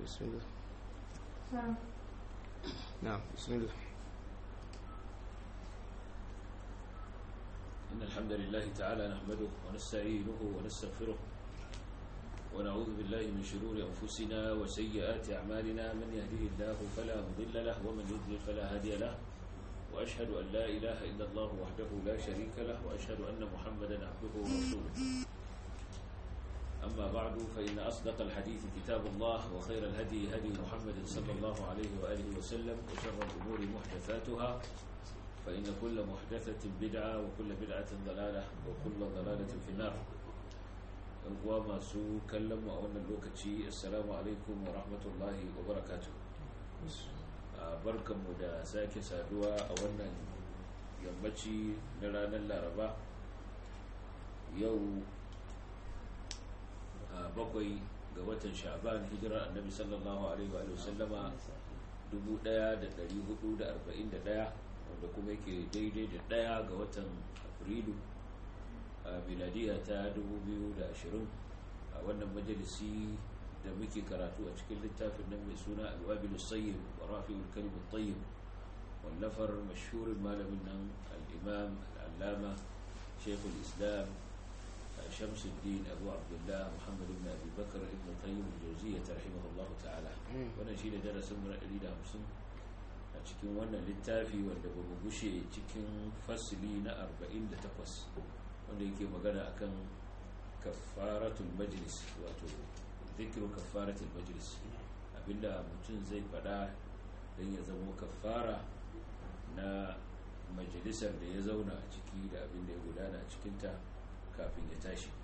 بسم الله نعم بسم الله إن الحمد لله تعالى نحمده ونستعينه ونستغفره ونعوذ بالله من شرور أنفسنا وسيئات أعمالنا من يهده الله فلا مضل له ومن يضلل فلا هادي له وأشهد أن لا إله إلا الله وحده لا شريك له وأشهد أن محمدا عبده ورسوله أما بعد فإن أصدق الحديث كتاب الله وخير الهدي هدي محمد صلى الله عليه وآله وسلم وشر الأمور محدثاتها فإن كل محدثة بدعة وكل بدعة ضلالة وكل ضلالة في النار وما سو كلم وأن اللوكتي السلام عليكم ورحمة الله وبركاته barkan mu da sake saduwa a wannan yammaci na ranar laraba yau bakwai ga watan sha'ban hijira annabi sallallahu alaihi wa sallama 1441 wanda kuma yake daidai da daya ga watan afrilu a miladiya ta 2020 a wannan majalisi da muke karatu a cikin littafin nan mai suna alwabilu sayyid wa rafi'ul kalimat tayyib wallafar mashhurin malamin nan al-imam al-allama shaykhul islam شمس الدين أبو عبد الله محمد بن أبي بكر ابن قيم الجوزية رحمه الله تعالى wannan shine darasin mu na 150 a cikin wannan littafi wanda ba mu gushe cikin fasili na 48 wanda yake magana akan kafaratul majlis wato zikru kafaratul majlis abinda mutum zai fada don ya zama kafara na majalisar da ya zauna a ciki da abinda ya gudana a cikinta kafin ya tashi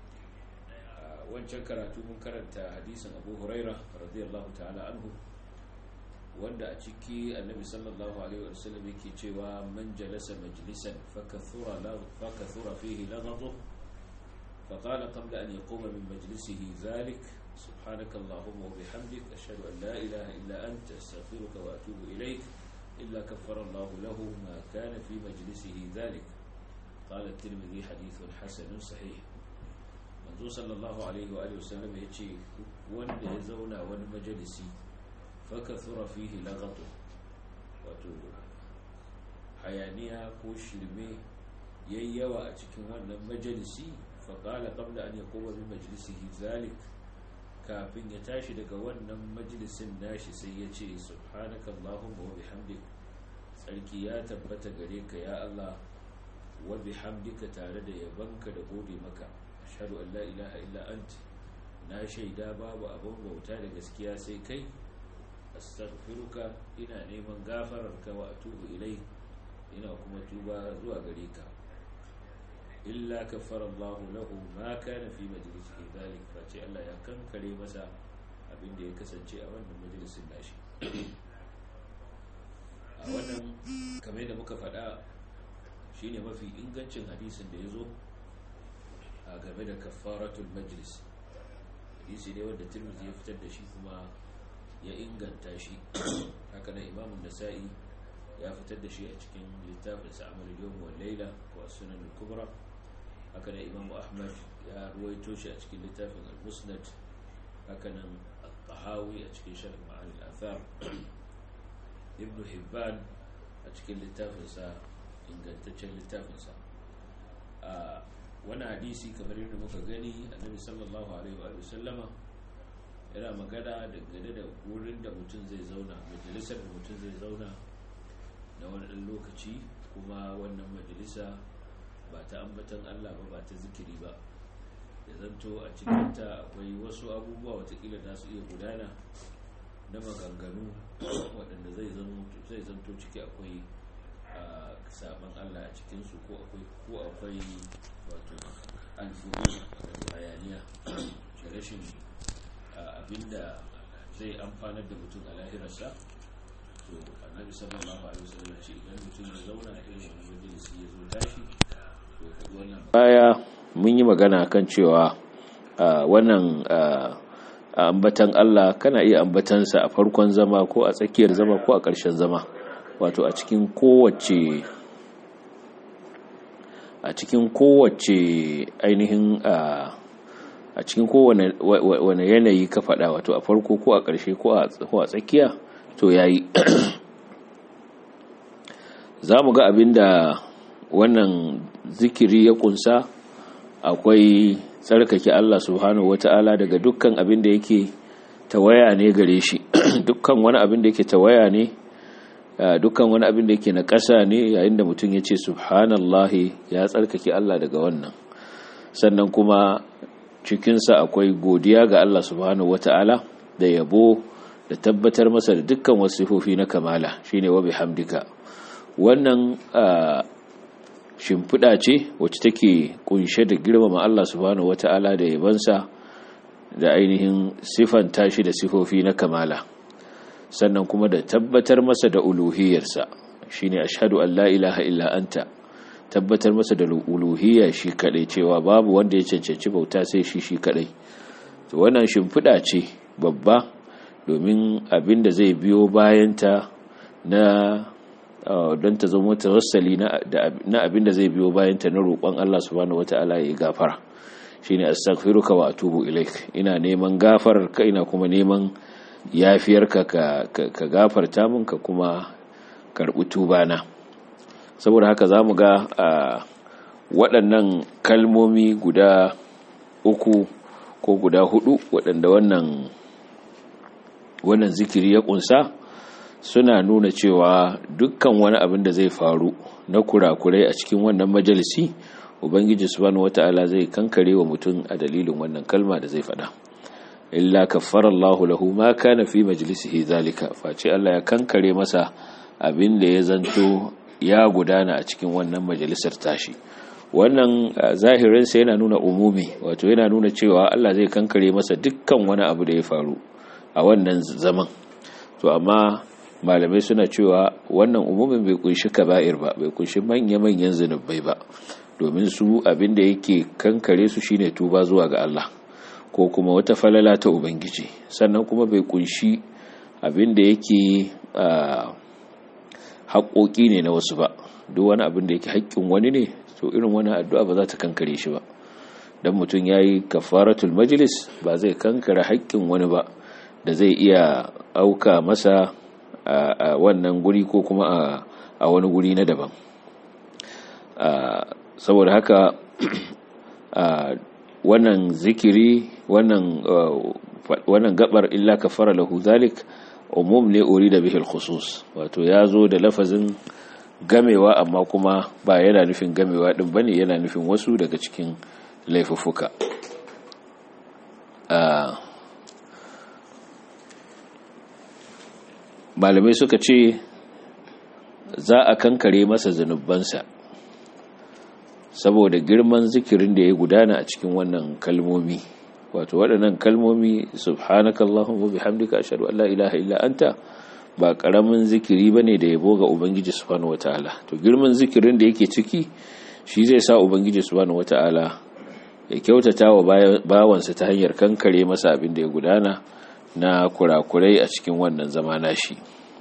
wancan karatu mun karanta hadisin abu huraira radiyallahu ta'ala anhu wanda a ciki annabi sallallahu alaihi wa sallam yake cewa man jalasa majlisan fakathura la fakathura fihi lagadu فقال قبل أن يقوم من مجلسه ذلك سبحانك اللهم وبحمدك أشهد أن لا إله إلا أنت أستغفرك وأتوب إليك إلا كفر الله له ما كان في مجلسه ذلك قال الترمذي حديث حسن صحيح منذ صلى الله عليه وآله وسلم يجي وان يزونا وان مجلسي فكثر فيه لغطه wato hayaniya ko shirme yayyawa a cikin wannan majalisi faƙala ƙabla an ya kowa min majalisihi zalik kafin ya tashi daga wannan majalisin nashi sai ya ce subhanaka allahumma wa bihamdik tsarki ya tabbata gare ka ya Allah wa bihamdika tare da yabanka da gode maka ashhadu an la ilaha illa anta na shaida babu abin bauta da gaskiya sai kai astaghfiruka ina neman gafararka wa atubu ilai ina kuma tuba zuwa gare ka illa kaffara Allah lahu ma kana fi majlisihi dhalik fa ce Allah ya kankare masa abin da ya kasance a wannan majalisin nashi a wannan kamar da muka faɗa shine mafi ingancin hadisin da ya zo a game da kafaratul majlis hadisi ne wanda tirmidhi ya fitar da shi kuma ya inganta shi haka nan imamun nasa'i ya fitar da shi a cikin littafin sa amal yawm wal layla ko sunan al-kubra haka nan imamu ahmad ya ruwaito shi a cikin littafin al-musnad haka nan al-tahawi a cikin sharh ma'ani al-athar ibn hibban a cikin littafinsa ingantaccen littafinsa a wani hadisi kamar yadda muka gani annabi sallallahu alaihi wa sallama yana magana dangane da wurin da mutum zai zauna majalisar da mutum zai zauna na wani ɗan lokaci kuma wannan majalisa ba ta ambatan allah ba ba ta zikiri ba ya zanto a cikinta akwai wasu abubuwa watakila da su iya gudana na maganganu waɗanda zai zanto ciki akwai saban Allah a cikinsu ko akwai ko akwai wato alfuru wato hayaniya shi rashin abinda zai amfanar da mutum a lahirarsa to annabi sallallahu alaihi wasallam ce idan mutum ya zauna a irin wani majalisi ya zo tashi to ya faɗi wannan baya mun yi magana kan cewa wannan ambatan Allah kana iya ambatansa a farkon zama ko a tsakiyar zama ko a ƙarshen zama wato a cikin kowace a cikin kowace ainihin a cikin kowane yanayi ka faɗa wato a farko ko a ƙarshe ko a tsakiya to yayi za mu ga abin da wannan zikiri ya kunsa akwai tsarkake Allah subhanahu wata'ala daga dukkan abin da yake tawaya ne gare shi dukkan wani abin da yake tawaya ne dukkan wani abin da yake na ƙasa ne yayin da mutum ya ce subhanallahi ya tsarkake Allah daga wannan sannan kuma cikinsa akwai godiya ga Allah subhanahu wata'ala da yabo da tabbatar masa da dukkan wasu sifofi na kamala shine wa bihamdika wannan shimfiɗa ce wacce take kunshe da girmama Allah subhanahu wata'ala da yabansa da ainihin sifanta shi da sifofi na kamala sannan kuma da tabbatar masa da uluhiyarsa shine ashhadu an la ilaha illa anta tabbatar masa da uluhiyya shi kadai cewa babu wanda ya cancanci bauta sai shi shi kadai to wannan shimfiɗa ce babba domin abin da zai biyo bayanta na don ta zama tawassali na abin da zai biyo bayanta na roƙon Allah subhanahu wata'ala ya gafara shine astaghfiruka wa atubu ilaik ina neman gafarar ka ina kuma neman yafiyarka ka ka gafarta min ka kuma karbi tubana saboda haka zamu ga waɗannan kalmomi guda uku ko guda hudu waɗanda wannan wannan zikiri ya kunsa suna nuna cewa dukkan wani abin da zai faru na kurakurai a cikin wannan majalisi ubangiji subhanahu wata'ala zai kankare wa mutum a dalilin wannan kalma da zai faɗa illa kaffara Allahu lahu ma kana fi majlisihi zalika face Allah ya kankare masa abin da ya zanto ya gudana a cikin wannan majalisar tashi wannan zahirin sa yana nuna umumi wato yana nuna cewa Allah zai kankare masa dukkan wani abu da ya faru a wannan zaman to amma malamai suna cewa wannan umumin bai kunshi kaba'ir ba bai kunshi manya-manyan zunubai ba domin su abin da yake kankare su shine tuba zuwa ga Allah ko kuma wata falala ta ubangiji sannan kuma bai kunshi abin da yake haƙoƙi ne na wasu ba duk wani abin da yake haƙƙin wani ne to irin wani addu'a ba za ta kankare shi ba dan mutum yayi kafaratul majlis ba zai kankare haƙƙin wani ba da zai iya auka masa a wannan guri ko kuma a wani guri na daban saboda haka wannan zikiri wannan wannan gabar illa kafara lahu zalik umum ne uri da bihil khusus wato ya zo da lafazin gamewa amma kuma ba yana nufin gamewa din bane yana nufin wasu daga cikin laifuffuka malamai suka ce za a kankare masa zunubansa saboda girman zikirin da ya gudana a cikin wannan kalmomi wato waɗannan kalmomi subhanakallahumma bihamdika ashhadu an la ilaha illa anta ba karamin zikiri bane da yabo ga ubangiji subhanahu wataala to girman zikirin da yake ciki shi zai sa ubangiji subhanahu wataala ya kyautata wa bawansa ta hanyar kankare masa abin da ya gudana na kurakurai a cikin wannan zama nashi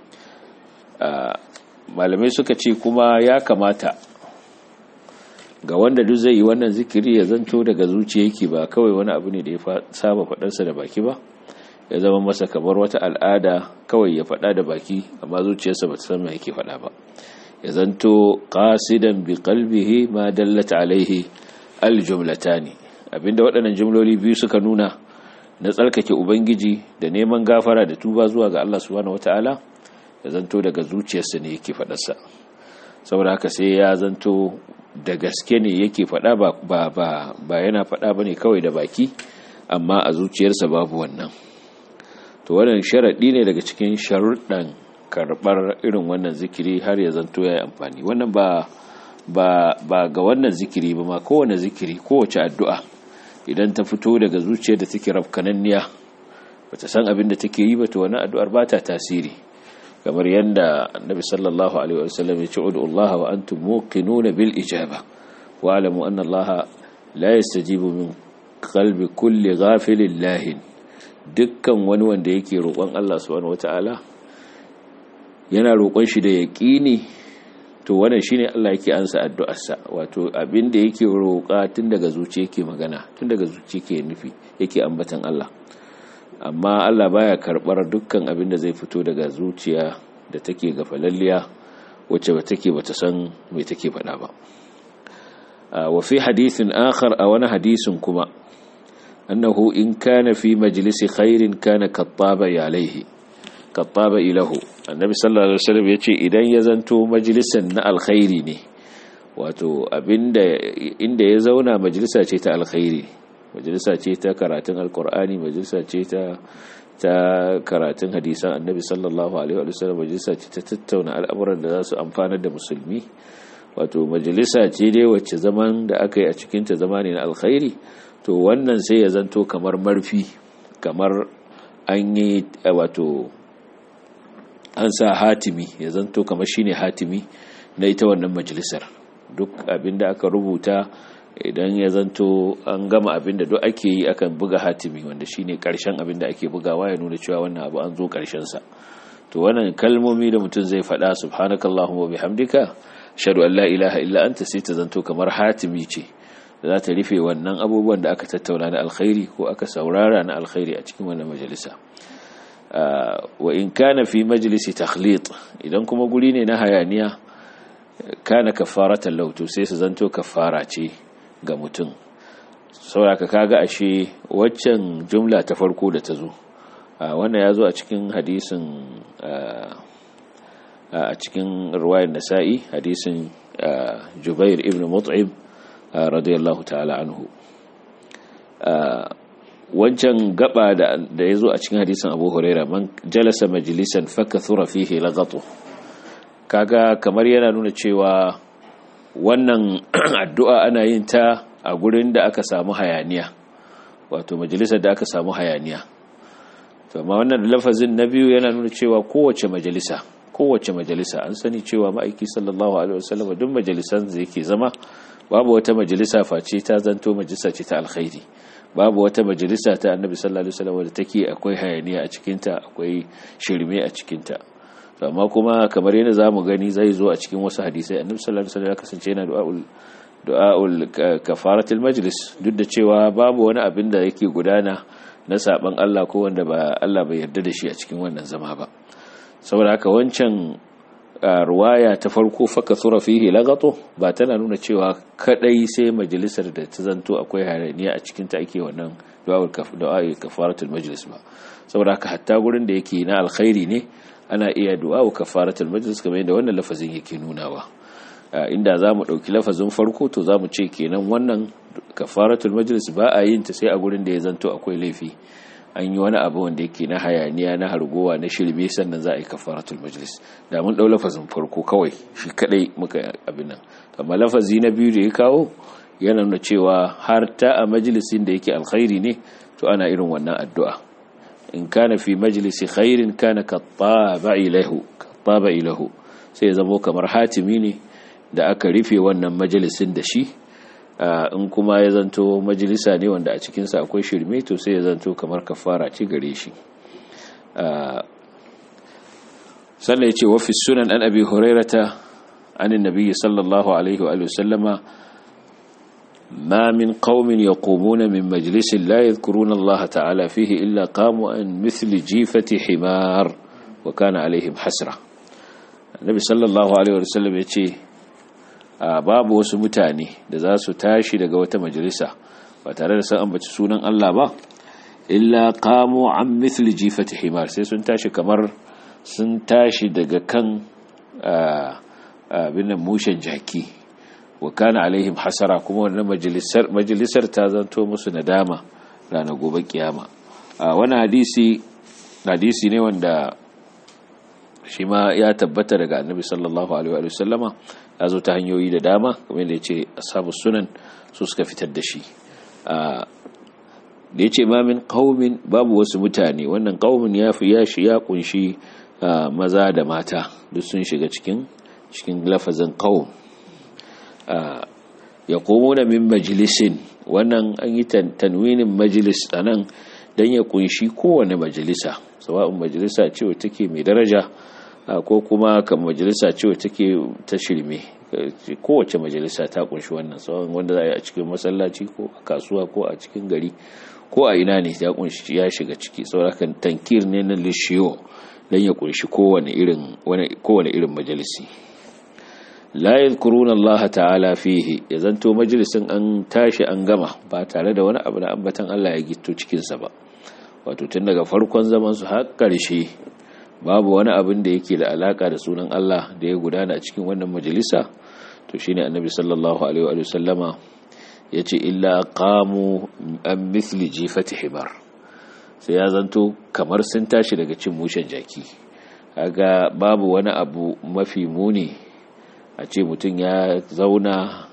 malamai suka ce kuma ya kamata ga wanda duk zai yi wannan zikiri ya zanto daga zuciya yake ba kawai wani abu ne da ya saba faɗarsa da baki ba ya zama masa kamar wata al'ada kawai ya faɗa da baki amma zuciyarsa ba ta san me yake faɗa ba ya zanto qasidan bi qalbihi ma dallat alaihi aljumlatani abinda waɗannan jumloli biyu suka nuna na tsarkake ubangiji da neman gafara da tuba zuwa ga Allah subhanahu wataala ya zanto daga zuciyarsa ne yake faɗarsa saboda haka sai ya zanto da gaske ne yake faɗa ba ba ba yana faɗa bane kawai da baki amma a zuciyarsa babu wannan to wannan sharadi ne daga cikin sharuɗan karɓar irin wannan zikiri har ya zanto ya yi amfani wannan ba ba ba ga wannan zikiri ba ma kowane zikiri kowace addu'a idan ta fito daga zuciyar da take rafkananniya bata san abin da take yi ba to wannan addu'ar ba ta tasiri kamar yadda annabi sallallahu alaihi wasallam ya ce ud'u Allah wa antum muqinuna bil ijaba wa alamu anna Allah la yastajibu min qalbi kulli ghafilin lahin dukkan wani wanda yake roƙon Allah subhanahu wataala yana roƙon shi da yaƙini to wannan shine Allah yake ansa addu'arsa wato abin da yake roƙa tun daga zuciya yake magana tun daga zuciya yake nufi yake ambatan Allah amma Allah baya karbar dukkan abin da zai fito daga zuciya da take gafalalliya wacce ba take bata san me take faɗa ba wa fi hadithin akhar a wani hadisin kuma annahu in kana fi majlisi khairin kana kattaba alaihi kattaba ilahu annabi sallallahu alaihi wasallam yace idan ya zanto majlisan na alkhairi ne wato abinda inda ya zauna majalisa ce ta alkhairi majalisa ce ta karatun alkur'ani majalisa ce ta ta karatun hadisan annabi sallallahu alaihi wasallam majalisa ce ta tattauna al'amuran da za su amfanar da musulmi wato majalisa ce dai wacce zaman da aka yi a cikinta zama ne na alkhairi to wannan sai ya zanto kamar marfi kamar an yi wato an sa hatimi ya zanto kamar shine hatimi na ita wannan majalisar duk abinda aka rubuta idan ya zanto an gama abinda duk ake yi akan buga hatimi wanda shine karshen abinda ake bugawa ya nuna cewa wannan abu an zo karshen sa to wannan kalmomi da mutum zai faɗa subhanakallahumma wa bihamdika ashhadu an la ilaha illa anta sai ta zanto kamar hatimi ce za ta rufe wannan abubuwan da aka tattauna na alkhairi ko aka saurara na alkhairi a cikin wannan majalisa wa in kana fi majalisi takhlit idan kuma guri ne na hayaniya kana kafaratan lautu sai su zanto kafara ce ga mutum sauraka kaga ashe waccan jumla ta farko da ta zo wannan ya zo a cikin hadisin a cikin ruwayar nasa'i hadisin jubair ibn mut'im radiyallahu ta'ala anhu wancan gaba da ya zo a cikin hadisin abu huraira man jalasa majalisan fakathura fihi lagatu kaga kamar yana nuna cewa wannan addu'a ana yin ta a gurin da aka samu hayaniya wato majalisar da aka samu hayaniya to amma wannan lafazin na biyu yana nuna cewa kowace majalisa kowace majalisa an sani cewa ma'aiki sallallahu alaihi wasallam duk majalisan da yake zama babu wata majalisa face ta zanto majalisa ce ta alkhairi babu wata majalisa ta annabi sallallahu alaihi wasallam da take akwai hayaniya a cikinta akwai shirme a cikinta amma kuma kamar yadda zamu gani zai zo a cikin wasu hadisai annabi sallallahu alaihi wasallam ya kasance yana du'aul du'aul kafaratul majlis duk da cewa babu wani abin da yake gudana na saban Allah ko wanda ba Allah bai yarda da shi a cikin wannan zama ba saboda haka wancan ruwaya ta farko faka tsura fihi lagato ba tana nuna cewa kadai sai majalisar da ta zanto akwai hayaniya a cikin ta ake wannan du'a kafaratul majlis ba saboda haka hatta gurin da yake na alkhairi ne ana iya du'a kafaratul majlis kamar yadda wannan lafazin yake nunawa inda za mu ɗauki lafazin farko to za mu ce kenan wannan kafaratul majlis ba a yin ta sai a gurin da ya zanto akwai laifi an yi wani abu wanda yake na hayaniya na hargowa na shirme sannan za a yi kafaratul majlis da mun dau lafazin farko kawai shi kadai muka abin nan amma lafazi na biyu da ya kawo yana nuna cewa har ta a majalisin da yake alkhairi ne to ana irin wannan addu'a in kana fi majlisi khairin kana kattaba ilahu kattaba ilahu sai ya zamo kamar hatimi ne da aka rufe wannan majalisin da shi in kuma ya zanto majalisa ne wanda a cikinsa akwai shirme to sai ya zanto kamar kafara ce gare shi sannan ya ce wafi sunan an abi hurairata anin nabiyyi sallallahu alaihi wa sallama ما من قوم يقومون من مجلس لا يذكرون الله تعالى فيه إلا قاموا عن مثل جيفة حمار وكان عليهم حسرة النبي صلى الله عليه وسلم يقول a babu wasu mutane da za su tashi daga wata majalisa ba tare da sun ambaci sunan Allah ba illa qamu an mithli jifati himar sai sun tashi kamar sun tashi daga kan abin mushen jaki wa kana alaihim hasara kuma wannan majalisar majalisar ta zanto musu nadama ranar gobe kiyama a wani hadisi hadisi ne wanda shi ma ya tabbata daga annabi sallallahu alaihi wa sallama ya zo ta hanyoyi da dama kamar yadda ya ce ashabu sunan su suka fitar da shi da ya ce ma min qaumin babu wasu mutane wannan qaumin ya fi ya shi ya kunshi maza da mata duk sun shiga cikin cikin lafazin qaum ya komo da min majalisin wannan an yi tanwinin majalis a nan don ya kunshi kowane majalisa sawa'un majalisa ce wata take mai daraja ko kuma kan majalisa ce wacce take ta shirme kowace majalisa ta kunshi wannan tsawon wanda za a yi a cikin masallaci ko a kasuwa ko a cikin gari ko a ina ne ya kunshi ya shiga ciki saurakan tankir ne na lishiyo don ya kunshi kowane irin kowane irin majalisi la yadhkuruna Allah ta'ala fihi ya zanto majalisin an tashi an gama ba tare da wani abu na ambatan Allah ya gito cikin sa ba wato tun daga farkon zaman su har karshe babu wani abin da yake da alaka da sunan Allah da ya gudana a cikin wannan majalisa to shine annabi sallallahu alaihi wa sallama yace illa qamu an mithli jifati himar sai ya zanto kamar sun tashi daga cin mushen jaki kaga babu wani abu mafi muni a ce mutum ya zauna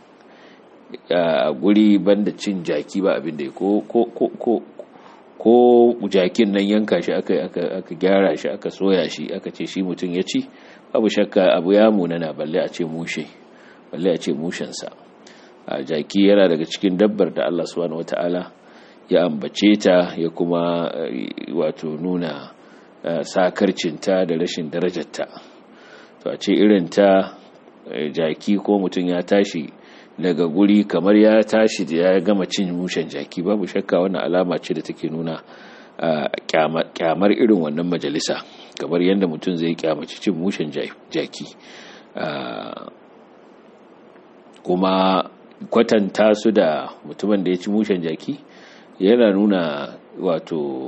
a guri banda cin jaki ba abin da ko ko ko ko jakin nan yanka shi aka aka gyara shi aka soya shi aka ce shi mutum ya ci babu shakka abu ya munana balle a ce mushe balle a ce mushensa a jaki yana daga cikin dabbar da Allah subhanahu wataala ya ambace ta ya kuma wato nuna sakarcinta da rashin darajarta to a ce irin ta jaki ko mutum ya tashi daga guri kamar ya tashi da ya gama cin mushen jaki babu shakka wannan alama ce da take nuna kyamar irin wannan majalisa kamar yadda mutum zai kyamaci cin mushen jaki kuma kwatanta su da mutumin da ya ci mushen jaki yana nuna wato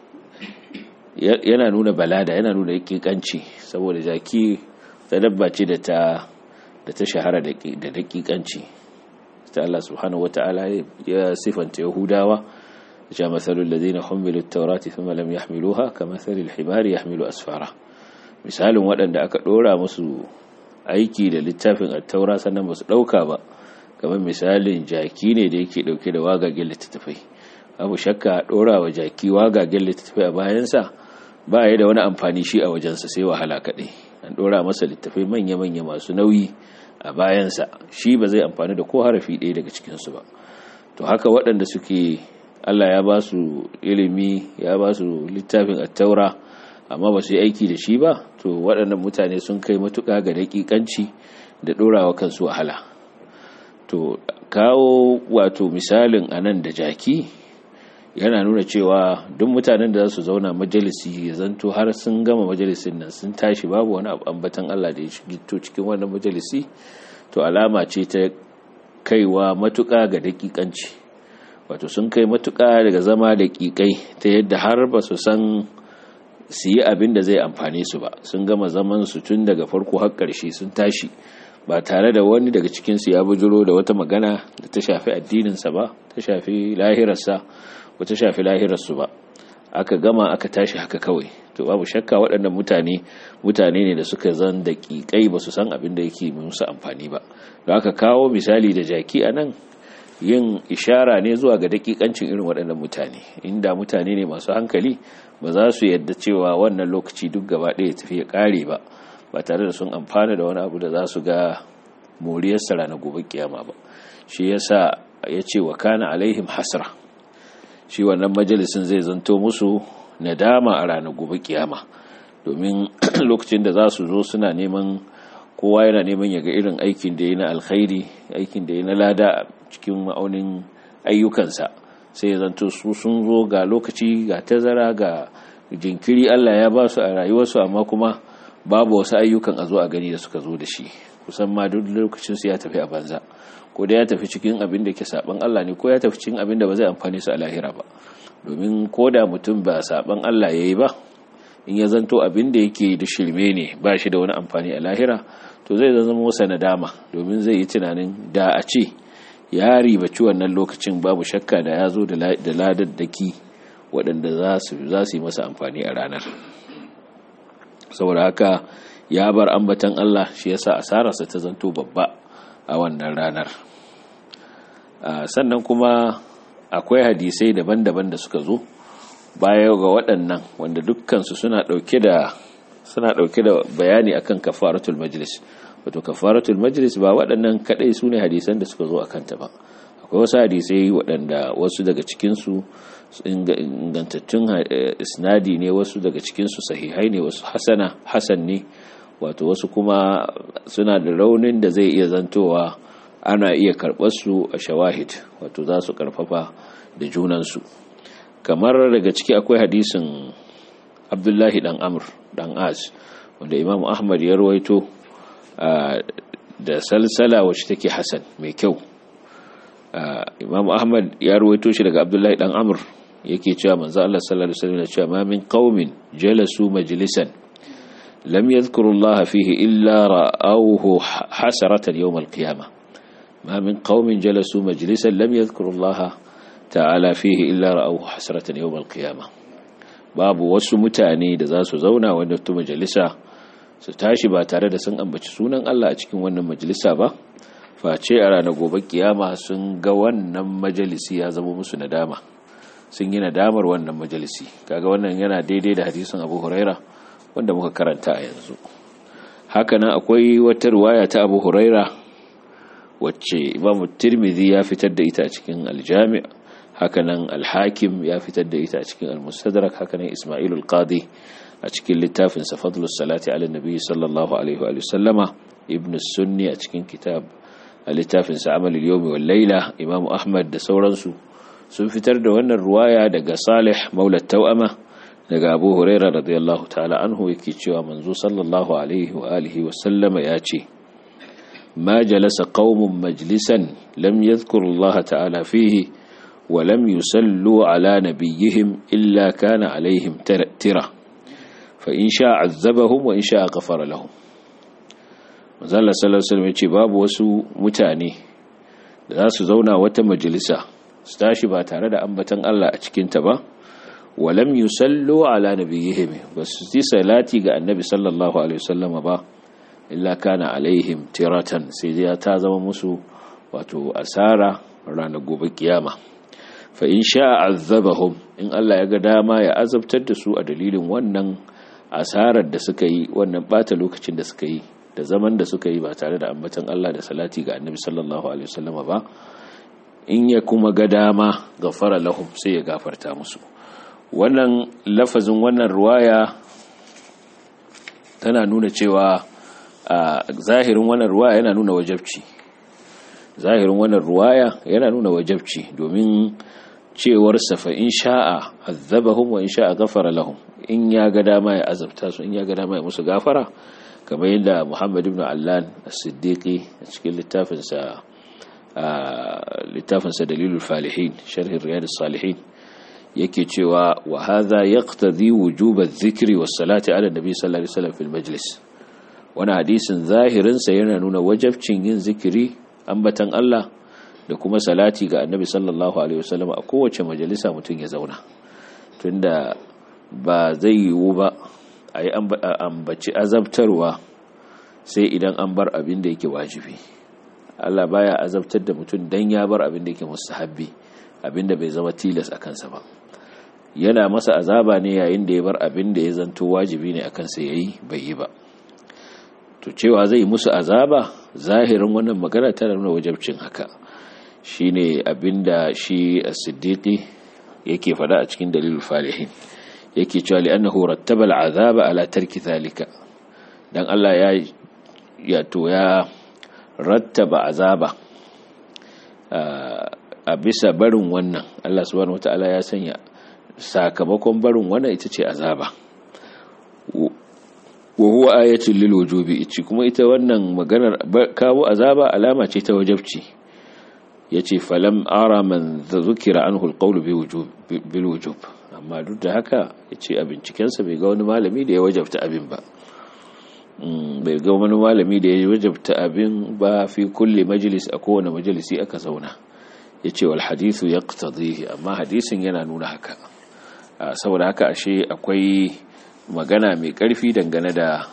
yana nuna balada yana nuna yakikanci saboda jaki ta dabba ce da ta da ta shahara da dakikanci ta Allah subhanahu wata'ala ya sifanta yahudawa ja masalul ladina humilu at-taurati thumma lam yahmiluha kamathalil himari yahmilu asfara misalin waɗanda aka ɗora musu aiki da littafin at-taura sannan ba su ɗauka ba kamar misalin jaki ne da yake ɗauke da wagagen littattafai abu shakka ɗora wa jaki wagagen littattafai a bayansa ba ya da wani amfani shi a wajensa sai wahala kaɗai an ɗora masa littattafai manya-manya masu nauyi a bayansa shi ba zai amfani da ko harafi ɗaya daga cikinsu ba to haka waɗanda suke allah ya ba su ilimi ya ba su littafin attaura amma ba su yi aiki da shi ba to waɗannan mutane sun kai matuƙa ga daƙiƙanci da ɗorawa kansu wahala to kawo wato misalin anan da jaki yana nuna cewa duk mutanen da za su zauna majalisi ya zanto har sun gama majalisin nan sun tashi babu wani ambatan Allah da ya gito cikin wannan majalisi to alama ce ta kaiwa matuƙa ga daƙiƙanci wato sun kai matuƙa daga zama daƙiƙai ta yadda har ba su san su yi abin da zai amfane su ba sun gama zaman su tun daga farko har ƙarshe sun tashi ba tare da wani daga cikinsu ya bujiro da wata magana da ta shafi addininsa ba ta shafi lahirarsa ba ta shafi lahirarsu ba aka gama aka tashi haka kawai to babu shakka waɗannan mutane mutane ne da suka zan daƙiƙai ba su san abin da yake musu amfani ba da aka kawo misali da jaki a nan yin ishara ne zuwa ga daƙiƙancin irin waɗannan mutane inda mutane ne masu hankali ba za su yadda cewa wannan lokaci duk gaba ɗaya tafi ya ƙare ba ba tare da sun amfana da wani abu da za su ga moriyarsa ranar gobe kiyama ba shi yasa ya ce wa kana alaihim hasra shi wannan majalisin zai zanto musu nadama a ranar gobe kiyama domin lokacin da za su zo suna neman kowa yana neman ya ga irin aikin da ya na alkhairi aikin da ya na lada cikin ma'aunin ayyukansa sai ya zanto su sun zo ga lokaci ga tazara ga jinkiri Allah ya ba su a rayuwarsu amma kuma babu wasu ayyukan a zo a gani da suka zo da shi kusan ma duk lokacin su ya tafi a banza ko da ya tafi cikin abin da ke saban Allah ne ko ya tafi cikin abin da ba zai amfani su a lahira ba domin ko da mutum ba saban Allah yayi ba in ya zanto abin da yake da shirme ne ba shi da wani amfani a lahira to zai zama masa nadama domin zai yi tunanin da a ce ya ribaci wannan lokacin babu shakka da ya zo da ladaddaki waɗanda za su yi masa amfani a ranar saboda haka ya bar ambatan Allah shi yasa asararsa ta zanto babba a wannan ranar sannan kuma akwai hadisai daban-daban da suka zo baya ga waɗannan wanda dukkansu suna ɗauke da suna ɗauke da bayani akan kafaratul majlis wato kafaratul majlis ba waɗannan kaɗai su ne hadisan da suka zo a kanta ba akwai wasu hadisai waɗanda wasu daga cikinsu ingantattun isnadi ne wasu daga cikinsu sahihai ne wasu hasana hasan ne wato wasu kuma suna da raunin da zai iya zantowa ana iya karɓar su a shawahid wato za su karfafa da junansu kamar daga ciki akwai hadisin abdullahi dan amr dan as wanda imam ahmad ya rawaito da salsala wacce take hasan mai kyau imam ahmad ya rawaito shi daga abdullahi dan amr yake cewa manzo Allah sallallahu alaihi wasallam cewa ma min qaumin jalasu majlisan lam yadhkuru Allah fihi illa ra'awhu hasaratan yawm al-qiyamah ma min qaumin jalasu majlisan lam yadhkuru Allah ta'ala fihi illa ra'awhu hasaratan yawm al-qiyamah babu wasu mutane da za su zauna wanda tu majalisa su tashi ba tare da sun ambaci sunan Allah a cikin wannan majalisa ba face a ranar gobe kiyama sun ga wannan majalisi ya zama musu nadama sun yi nadamar wannan majalisi kaga wannan yana daidai da hadisin Abu Huraira wanda muka karanta a yanzu hakanan akwai wata riwaya ta Abu Huraira wacce Imam Tirmidhi ya fitar da ita a cikin Al-Jami' hakanan Al-Hakim ya fitar da ita a cikin Al-Mustadrak hakanan Isma'il al-Qadi a cikin littafin sa Fadlus Salati ala Nabi sallallahu alaihi wa sallama Ibn Sunni a cikin kitab a littafin sa Amal al-Yawmi wal Layla Imam Ahmad da sauransu sun fitar da wannan ruwaya daga Salih Maula Tawama daga Abu Huraira radiyallahu ta'ala anhu yake cewa manzo sallallahu alaihi wa alihi wa sallama ya ce ما جلس قوم مجلسا لم يذكروا الله تعالى فيه ولم يسلوا على نبيهم إلا كان عليهم ترى فإن شاء عذبهم وإن شاء غفر لهم mazalla sallallahu alaihi wasallam yace babu wasu mutane da za su zauna wata majalisa su tashi ba tare da ambatan Allah a cikin ta ba walam yusallu ala nabiyihim basu yi salati ga annabi sallallahu alaihi wasallama ba illa kana alaihim tiratan sai dai ta zama musu wato asara ranar gobe kiyama fa in sha'a azabahum in Allah ya ga dama ya azabtar da su a dalilin wannan asarar da suka yi wannan bata lokacin da suka yi da zaman da suka yi ba tare da ambatan Allah da salati ga Annabi sallallahu alaihi wasallam ba in ya kuma ga dama gafara lahum sai ya gafarta musu wannan lafazin wannan ruwaya tana nuna cewa a zahirin wannan ruwaya yana nuna wajabci zahirin wannan ruwaya yana nuna wajabci domin cewar safa in sha'a azabahum wa in sha'a ghafara lahum in ya ga dama ya azabta su in ya ga dama ya musu gafara kamar yadda Muhammad ibn Allan as-Siddiqi a cikin littafin sa littafin sa Dalilul Falihin sharh Riyadus Salihin yake cewa wa hadha yaqtadi wujub adh-dhikri was-salati ala nabi sallallahu alaihi wasallam fil majlis wani hadisin zahirinsa yana nuna wajabcin yin zikiri ambatan Allah da kuma salati ga annabi sallallahu alaihi wasallam a kowace majalisa mutum ya zauna tunda ba zai yiwu ba a yi ambaci azabtarwa sai idan an bar abin da yake wajibi Allah baya azabtar da mutum dan ya bar abin da yake mustahabbi abin da bai zama tilas a kansa ba yana masa azaba ne yayin da ya bar abin da ya zanto wajibi ne akan sa yayi bai yi ba to cewa zai musu azaba zahirin wannan magana tana nuna wajabcin haka shine abinda shi as-siddiqi yake fada a cikin dalilul falihin yake cewa li'annahu rattaba al'azaba ala tarki zalika dan Allah ya ya to ya rattaba azaba a bisa barin wannan Allah subhanahu wataala ya sanya sakamakon barin wannan ita ce azaba wa huwa ayatul lil wujubi ichi kuma ita wannan maganar kawo azaba alama ce ta wajabci yace falam ara man zukira anhu alqawl bi wujub bil wujub amma duk da haka yace a binciken sa bai ga wani malami da ya wajabta abin ba bai ga wani malami da ya wajabta abin ba fi kulli majlis a kowane majalisi aka zauna yace wal hadithu yaqtadihi amma hadisin yana nuna haka saboda haka ashe akwai magana mai ƙarfi dangane da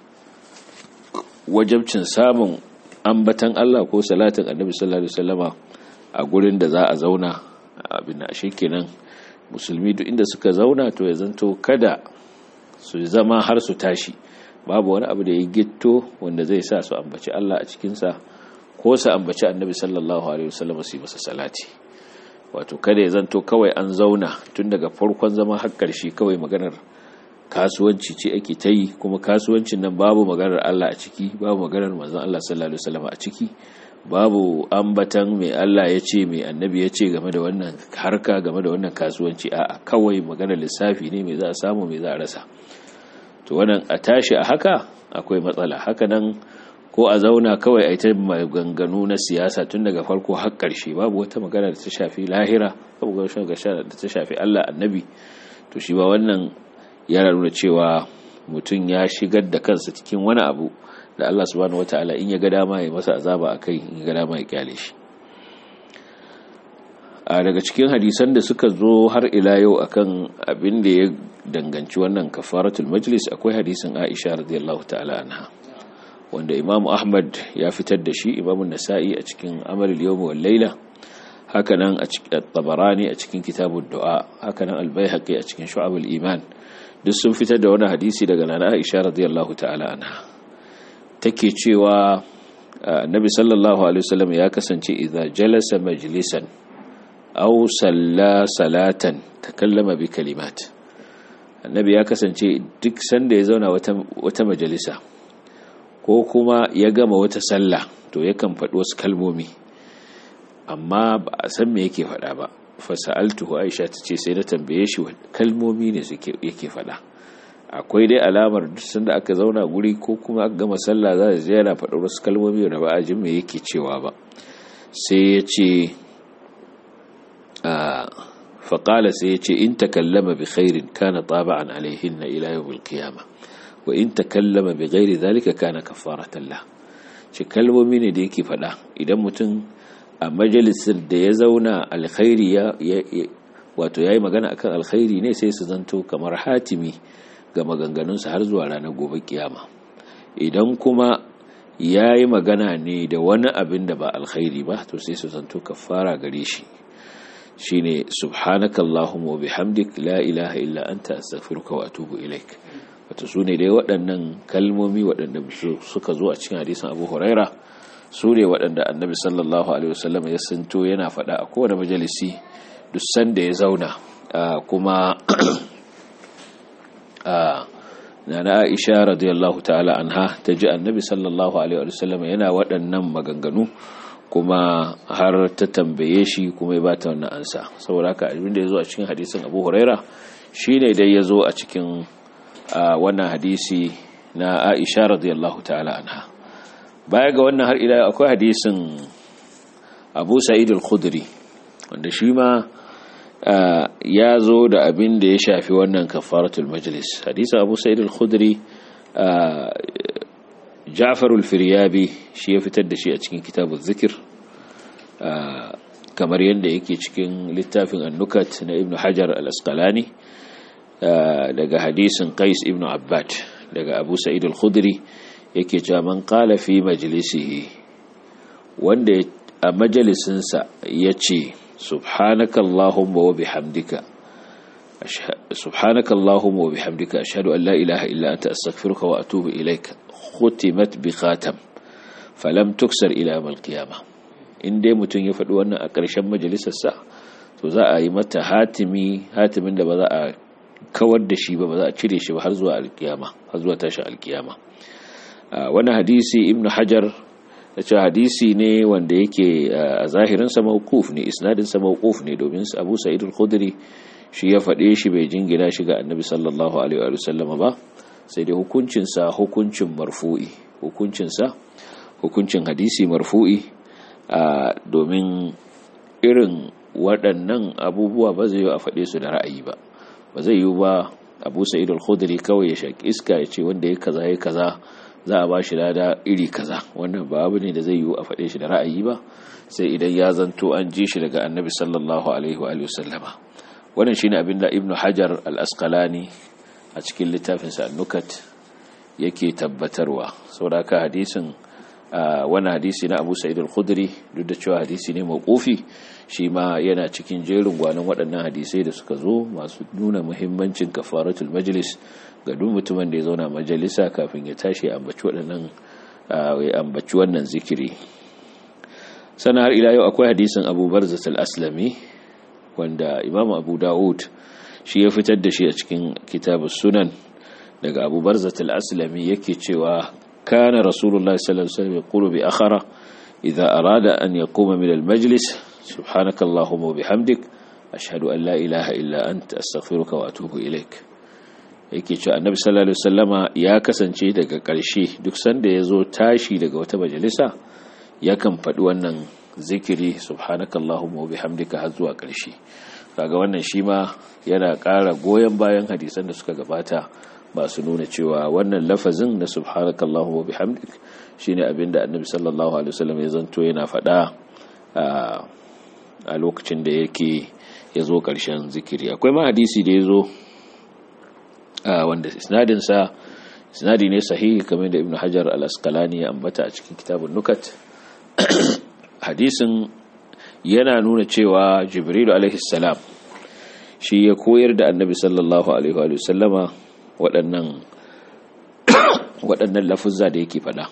wajabcin samun ambatan Allah ko salatin annabi sallallahu alaihi wasallama a gurin da za a zauna abin da ashe kenan musulmi duk inda suka zauna to ya zanto kada su zama har su tashi babu wani abu da ya gitto wanda zai sa su ambaci Allah a cikinsa ko su ambaci annabi sallallahu alaihi wasallam su yi masa salati wato kada ya zanto kawai an zauna tun daga farkon zama har ƙarshe kawai maganar kasuwanci ce ake ta yi kuma kasuwancin nan babu maganar Allah a ciki babu maganar manzon Allah sallallahu alaihi wasallam a ciki babu ambatan mai Allah ya ce mai annabi ya ce game da wannan harka game da wannan kasuwanci a kawai maganar lissafi ne mai za a samu mai za a rasa to wannan a tashi a haka akwai matsala haka nan ko a zauna kawai a ita maganganu na siyasa tun daga farko har ƙarshe babu wata magana da ta shafi lahira babu wata magana da ta shafi Allah annabi to shi ba wannan yana nuna cewa mutum ya shigar da kansa cikin wani abu da Allah subhanahu wataala in ya ga dama ya masa azaba akai in ya ga dama ya kyale shi a daga cikin hadisan da suka zo har ila yau akan abin da ya danganci wannan kafaratul majlis akwai hadisin Aisha radiyallahu ta'ala anha wanda Imam Ahmad ya fitar da shi Imam Nasa'i a cikin Amalul Yawm wal Layla hakanan a cikin Tabarani a cikin Kitabud Du'a hakanan Al-Baihaqi a cikin Shu'abul Iman duk sun fitar da wani hadisi daga Nana Aisha radiyallahu ta'ala anha take cewa Annabi sallallahu alaihi wasallam ya kasance idza jalasa majlisan aw salla salatan takallama bi kalimat Annabi ya kasance duk sanda ya zauna wata wata majalisa ko kuma ya gama wata sallah to yakan faɗi wasu kalmomi amma ba a san me yake faɗa ba fasa'altuhu aisha ta ce sai na tambaye shi kalmomi ne yake faɗa akwai dai alamar duk sanda aka zauna guri ko kuma aka gama sallah za a je yana faɗa wasu kalmomi da ba a jin me yake cewa ba sai ya ce faƙala sai ya ce in takallama bi khairin kana taba'an alaihinna ila yawmil qiyamah wa in takallama bi ghairi zalika kana kafaratan la shi kalmomi ne da yake fada idan mutum a majalisar da ya zauna alkhairi ya wato yayi magana akan alkhairi ne sai su zanto kamar hatimi ga maganganunsa har zuwa ranar gobe kiyama idan kuma yayi magana ne da wani abin da ba alkhairi ba to sai su zanto kafara gare shi shine subhanakallahumma wa bihamdik la ilaha illa anta astaghfiruka wa atubu ilaik wata su ne dai waɗannan kalmomi waɗanda suka zo a cikin hadisin abu huraira su ne waɗanda annabi sallallahu alaihi wasallam ya santo yana faɗa a kowane majalisi duk sanda ya zauna kuma na na aisha radiyallahu ta'ala anha ta ji annabi sallallahu alaihi wasallam yana waɗannan maganganu kuma har ta tambaye shi kuma ya bata wannan ansa saboda haka abin da ya zo a cikin hadisin abu huraira shine dai ya zo a cikin a wannan hadisi na Aisha radiyallahu ta'ala anha baya ga wannan har ila akwai hadisin Abu Sa'id al-Khudri wanda shi ma ya zo da abin da ya shafi wannan kafaratul majlis hadisin Abu Sa'id al-Khudri Ja'far al-Firyabi shi ya fitar da shi a cikin kitabuz zikir kamar yadda yake cikin littafin annukat na Ibn Hajar al-Asqalani daga hadisin Qais ibn Abbad daga Abu Sa'id al-Khudri yake cewa man qala fi majlisihi wanda a majalisinsa yace subhanakallahumma wa bihamdika subhanakallahumma wa bihamdika ashhadu an la ilaha illa anta astaghfiruka wa atubu ilaik khutimat bi khatam falam tuksar ila yawm al-qiyamah in dai mutum ya faɗi wannan a ƙarshen majalisarsa to za a yi mata hatimi hatimin da ba za a kawar da shi ba ba za a cire shi ba har zuwa alkiyama har zuwa tashin alkiyama wani hadisi ibnu hajar da cewa hadisi ne wanda yake a zahirinsa mawquf ne isnadinsa mawquf ne domin abu sa'id al-khudri shi ya faɗe shi bai jingina shi ga annabi sallallahu alaihi wa sallam ba sai dai hukuncinsa hukuncin marfu'i hukuncinsa hukuncin hadisi marfu'i domin irin waɗannan abubuwa ba zai yi a faɗe su da ra'ayi ba ba zai yi ba abu sa'id al-khudri kawai ya shaki iska ya ce wanda ya kaza ya kaza za a ba shi lada iri kaza wannan ba abu ne da zai yi a faɗe shi da ra'ayi ba sai idan ya zanto an ji shi daga annabi sallallahu alaihi wa sallama wannan shine abin da ibnu hajar al-asqalani a cikin littafinsa an-nukat yake tabbatarwa saboda hadisin wani hadisi na abu sa'id al-khudri duk da cewa hadisi ne mawqufi shi ma yana cikin jerin gwanin waɗannan hadisai da suka zo masu nuna muhimmancin kafaratul majlis ga duk mutumin da ya zauna majalisa kafin ya tashi ya ambaci waɗannan ya ambaci wannan zikiri sana har ila yau akwai hadisin abu barzat al-aslami wanda imam abu dawud shi ya fitar da shi a cikin kitabus sunan daga abu barzat al-aslami yake cewa kana rasulullah sallallahu alaihi wasallam yaqulu bi akhara idza arada an yaquma min al-majlis subhanakallahumma wa bihamdik ashhadu an la ilaha illa anta astaghfiruka wa atubu ilaik yake cewa annabi sallallahu alaihi wasallama ya kasance daga ƙarshe duk sanda ya zo tashi daga wata majalisa yakan faɗi wannan zikiri subhanakallahumma wa bihamdika har zuwa ƙarshe kaga wannan shi ma yana ƙara goyon bayan hadisan da suka gabata masu nuna cewa wannan lafazin na subhanakallahumma wa bihamdik shine abinda annabi sallallahu alaihi wasallam ya zanto yana faɗa a lokacin da yake ya zo ƙarshen zikiri akwai ma hadisi da ya zo wanda isnadinsa isnadi ne sahihi kamar da ibn hajar al-asqalani ya ambata a cikin kitabun nukat hadisin yana nuna cewa jibrilu alaihi salam shi ya koyar da annabi sallallahu alaihi wa sallama waɗannan waɗannan lafuzza da yake faɗa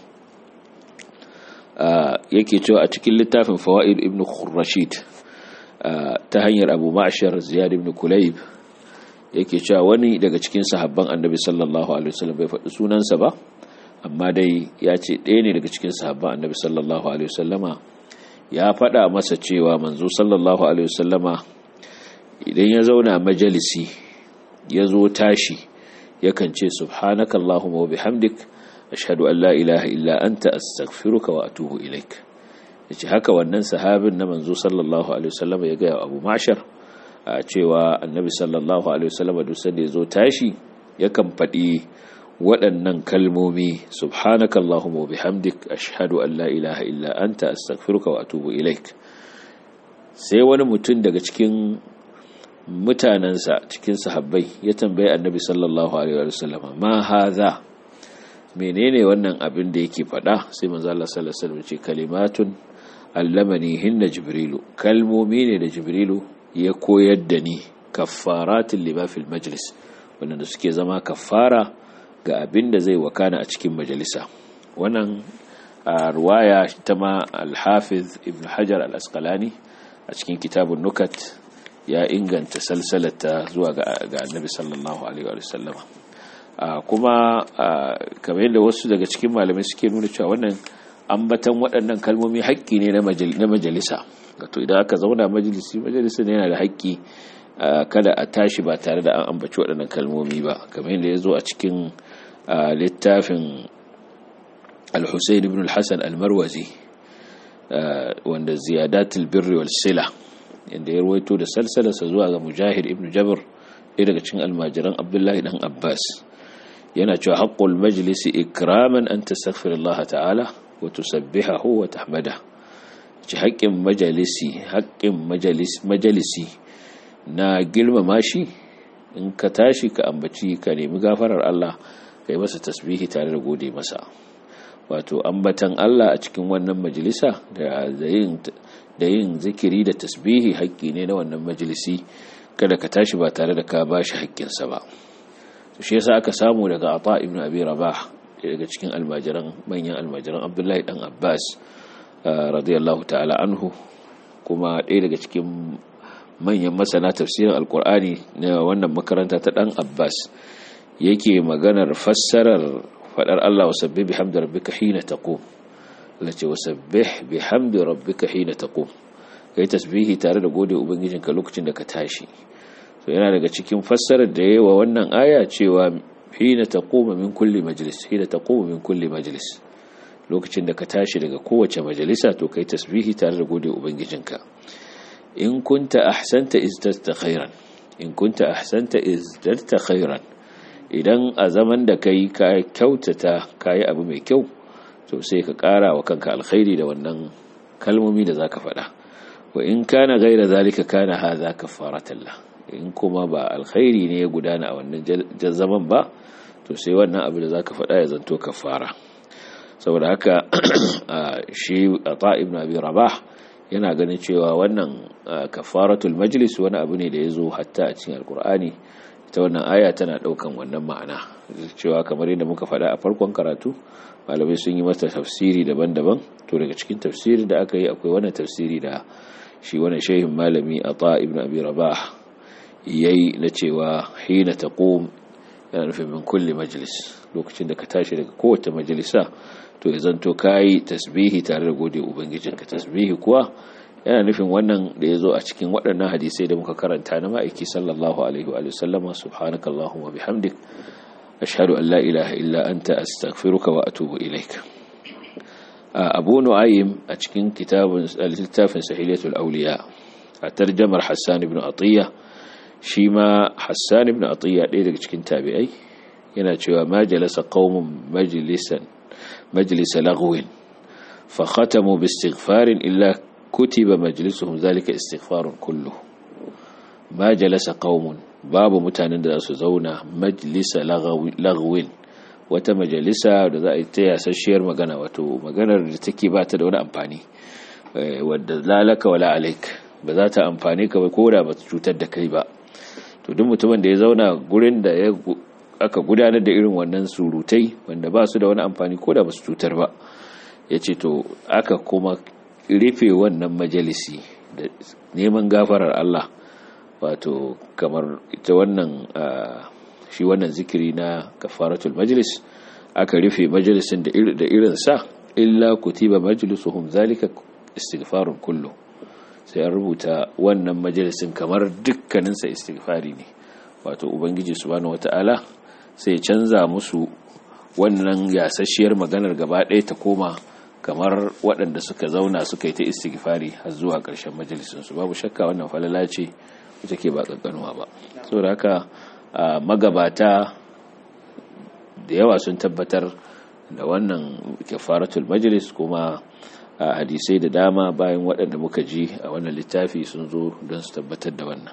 yake cewa a cikin littafin fawaid ibn khurrashid ta hanyar abu ma'ashar ziyad ibn kulayb yake cewa wani daga cikin sahabban annabi sallallahu alaihi wasallam bai faɗi sunansa ba amma dai ya ce ɗaya ne daga cikin sahabban annabi sallallahu alaihi wasallama ya faɗa masa cewa manzo sallallahu alaihi wasallama idan ya zauna majalisi ya zo tashi yakan ce subhanaka allahumma wa bihamdik ashhadu an la ilaha illa anta astaghfiruka wa atubu ilaik yace haka wannan sahabin na manzo sallallahu alaihi wasallama ya ga Abu Mashar a cewa annabi sallallahu alaihi wasallam duk sanda yazo tashi yakan faɗi waɗannan kalmomi subhanakallahumma bihamdik ashhadu an la ilaha illa anta astaghfiruka wa atubu ilaik sai wani mutum daga cikin mutanansa cikin sahabbai ya tambaye annabi sallallahu alaihi wasallam ma hadha menene wannan abin da yake faɗa sai manzo Allah sallallahu alaihi wasallam ce kalimatun allamani hinna jibrilu kalmomi ne da jibrilu ya koyar da ni kaffaratin lima fil majlis wanda suke zama kaffara ga abin da zai wakana a cikin majalisa wannan a ruwaya ta ma al-hafiz ibn hajar al-asqalani a cikin kitabun nukat ya inganta salsalata zuwa ga annabi sallallahu alaihi wa sallama kuma kamar yadda wasu daga cikin malamai suke nuna cewa wannan ambatan waɗannan kalmomi haƙƙi ne na majalisa to idan aka zauna majalisi majalisa ne yana da haƙƙi kada a tashi ba tare da an ambaci waɗannan kalmomi ba kamar yadda ya zo a cikin littafin al-husayn ibn al-hasan al-marwazi wanda ziyadatul birri wal sila inda ya ruwaito da salsalarsa zuwa ga mujahid ibn jabr ɗaya daga cikin almajiran abdullahi dan abbas yana cewa haqqul majlisi ikraman an tastaghfirullah ta'ala wa tusabbihahu wa tahmadahu ci haƙƙin majalisi haƙƙin majalisi na girmama shi in ka tashi ka ambaci ka nemi gafarar Allah ka yi masa tasbihi tare da gode masa wato ambatan Allah a cikin wannan majalisa da yin zikiri da tasbihi haƙƙi ne na wannan majalisi kada ka tashi ba tare da ka ba shi haƙƙinsa ba shi yasa aka samu daga ata ibn abi rabah daga cikin almajiran manyan almajiran abdullahi dan abbas radiyallahu ta'ala anhu kuma ɗaya daga cikin manyan masana tafsirin alkur'ani na wannan makaranta ta ɗan abbas yake maganar fassarar faɗar allah wasabbi bi hamdi rabbika hina taqum lace wasabbih bi hamdi rabbika hina taqum kai tasbihi tare da gode ubangijinka lokacin da ka tashi so yana daga cikin fassarar da yayi wa wannan aya cewa hina taquma min kulli majlis hina taquma min kulli majlis lokacin da ka tashi daga kowace majalisa to kai tasbihi tare da gode ubangijinka in kunta ahsanta izdarta khairan in kunta ahsanta izdarta khairan idan a zaman da kai ka kyautata kai abu mai kyau to sai ka kara wa kanka alkhairi da wannan kalmomi da zaka faɗa wa in kana gaira zalika kana hadha kafaratan la in kuma ba alkhairi ne ya gudana a wannan zaman ba to sai wannan abu da zaka faɗa ya zanto kafara saboda haka shi ata ibn abi rabah yana ganin cewa wannan kafaratul majlis wani abu ne da ya zo hatta a cikin alkur'ani ta wannan aya tana daukan wannan ma'ana cewa kamar yadda muka faɗa a farkon karatu malamai sun yi mata tafsiri daban-daban to daga cikin tafsiri da aka yi akwai wannan tafsiri da shi wannan shehin malami ata ibn abi rabah yayi na cewa hina taqum yana nufin min kulli majlis lokacin da ka tashi daga kowace majalisa to ya zanto kayi tasbihi tare da gode ubangijinka tasbihi kuwa yana nufin wannan da ya zo a cikin waɗannan hadisai da muka karanta na ma'aiki sallallahu alaihi wa sallama subhanakallahumma bihamdik ashhadu an la ilaha illa anta astaghfiruka wa atubu ilaik abu nu'aym a cikin kitabun littafin sahihatul awliya a tarjamar hassan ibn atiyya shi ma hassan ibn atiyya ɗaya daga cikin tabi'ai yana cewa ma jalasa qaumun majlisan majlisa laghwin fa khatamu bi istighfarin illa kutiba majlisuhum zalika istighfarun kullu ma jalasa qaumun babu mutanen da za su zauna majlisa laghwin wata majalisa da za a yi ta yasasshiyar magana wato maganar da take ba ta da wani amfani wadda lalaka wala alaik ba za ta amfani ka ba ko da ba cutar da kai ba to duk mutumin da ya zauna gurin da ya aka gudanar da irin wannan surutai wanda ba su da wani amfani ko da ba su cutar ba ya ce to aka kuma rufe wannan majalisi da neman gafarar Allah wato kamar ita wannan shi wannan zikiri na kafaratul majlis aka rufe majalisin da irin sa illa kutiba majlisuhum zalika istighfarun kullu sai an rubuta wannan majalisin kamar dukkaninsa istighfari ne wato ubangiji subhanahu wataala sai canza musu wannan yasasshiyar maganar gaba ɗaya ta koma kamar waɗanda suka zauna suka yi ta istighfari har zuwa ƙarshen majalisinsu babu shakka wannan falala ce wacce ke ba ƙanƙanuwa ba saboda haka magabata da yawa sun tabbatar da wannan kafaratul majlis kuma hadisai da dama bayan waɗanda muka ji a wannan littafi sun zo don su tabbatar da wannan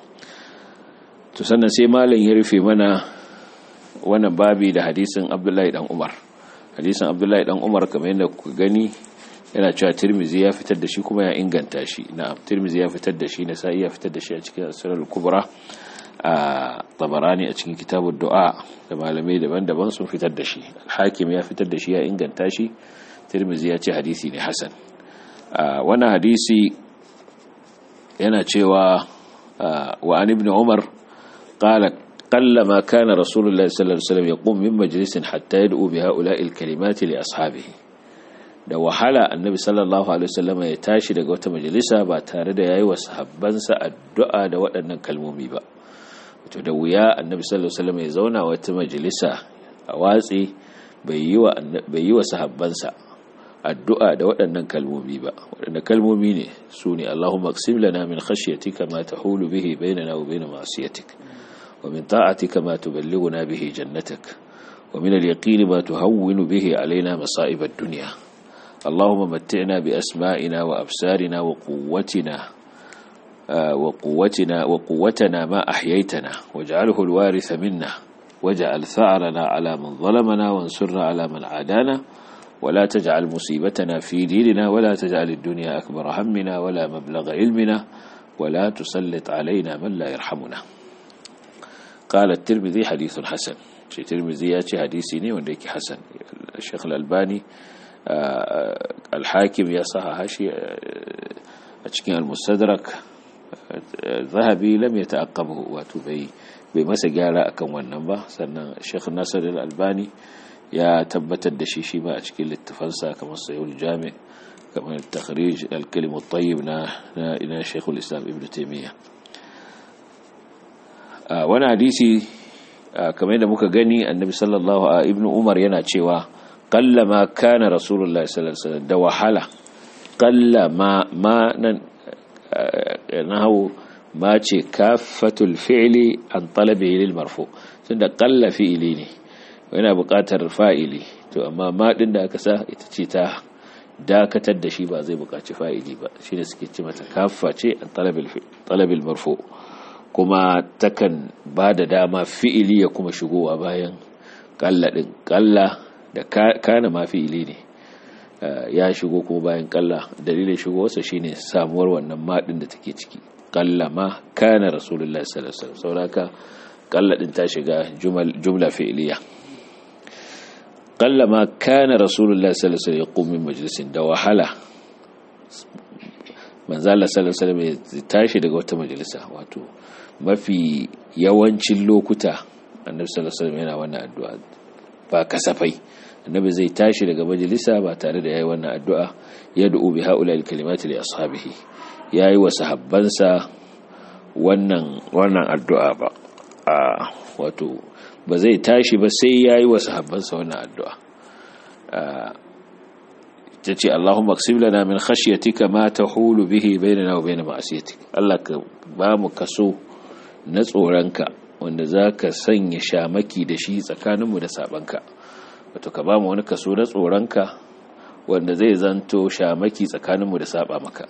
to sannan sai malam ya rufe mana wannan babi da hadisin abdullahi dan umar hadisin abdullahi dan umar kamar yadda ku gani yana cewa tirmizi ya fitar da shi kuma ya inganta shi na tirmizi ya fitar da shi na sa'i ya fitar da shi a cikin asirar kubra a tabarani a cikin kitabun du'a da malamai daban-daban sun fitar da shi hakim ya fitar da shi ya inganta shi tirmizi ya ce hadisi ne hasan wannan hadisi yana cewa wa an ibn umar qala قل ما كان رسول الله صلى الله عليه وسلم يقوم من مجلس حتى يدعو بهؤلاء الكلمات لأصحابه da wahala annabi sallallahu alaihi wasallam ya tashi daga wata majalisa ba tare da yayi wa sahabbansa addu'a da waɗannan kalmomi ba to da wuya annabi sallallahu alaihi wasallam ya zauna wata majalisa a watsi bai yi wa bai yi wa sahabbansa addu'a da waɗannan kalmomi ba waɗannan kalmomi ne su ne Allahumma aqsim lana min khashyatika ma tahulu bihi bainana wa bain ma'siyatik ومن طاعتك ما تبلغنا به جنتك ومن اليقين ما تهون به علينا مصائب الدنيا اللهم متعنا بأسمائنا وأبصارنا وقوتنا وقوتنا وقوتنا ما أحييتنا واجعله الوارث منا واجعل ثأرنا على من ظلمنا وانصرنا على من عادانا ولا تجعل مصيبتنا في ديننا ولا تجعل الدنيا أكبر همنا ولا مبلغ علمنا ولا تسلط علينا من لا يرحمنا قال الترمذي حديث حسن شي ترمذي ياتي حديثي ne wanda yake hasan Sheikh Al-Albani Al-Hakim ya sahaha shi a cikin Al-Mustadrak Zahabi lam yata'aqqabu wato bai bai masa gyara akan wannan ba sannan Sheikh Nasir Al-Albani ya tabbatar da shi shi ba a cikin littafansa kamar Sahih Jami' kamar Takhrij Al-Kalim At-Tayyib na na Sheikh Al-Islam Ibn Taymiyyah wani hadisi kamar yadda muka gani annabi sallallahu a ibn umar yana cewa kallama kana rasulullah sallallahu alaihi wasallam da wahala kallama ma nan nahu ma ce kafatul fi'li an talabi lil marfu tunda qalla fi'li ne yana buƙatar fa'ili to amma ma din da aka sa ita ce ta dakatar da shi ba zai buƙaci fa'ili ba shine suke ce mata kafa ce an talabil marfu kuma takan ba da dama fi'ili ya kuma shigowa bayan kalla ɗin kalla da kana ma fi'ili ne ya shigo kuma bayan kalla dalilin shigowarsa shine samuwar wannan maɗin da take ciki kalla ma kana rasulullah sallallahu alaihi wasallam sauraka qalla din ta shiga jumla fi'liya qalla ma kana rasulullahi sallallahu alaihi wasallam yaqum min majlisin da wahala manzo Allah sallallahu alaihi wasallam ya tashi daga wata majalisa wato mafi yawancin lokuta annabi sallallahu alaihi wasallam yana wannan addu'a ba kasafai annabi zai tashi daga majalisa ba tare da yayi wannan addu'a ya du'u bi haula'il kalimati li ashabihi yayi wa sahabbansa wannan wannan addu'a ba a wato ba zai tashi ba sai yayi wa sahabbansa wannan addu'a tace Allahumma aqsim lana min khashyatika ma tahulu bihi bainana wa bain ma'asiyatik Allah ka ba mu kaso na tsoronka wanda zaka sanya shamaki da shi tsakaninmu da sabanka wato ka ba mu wani kaso na tsoronka wanda zai zanto shamaki tsakaninmu da saba maka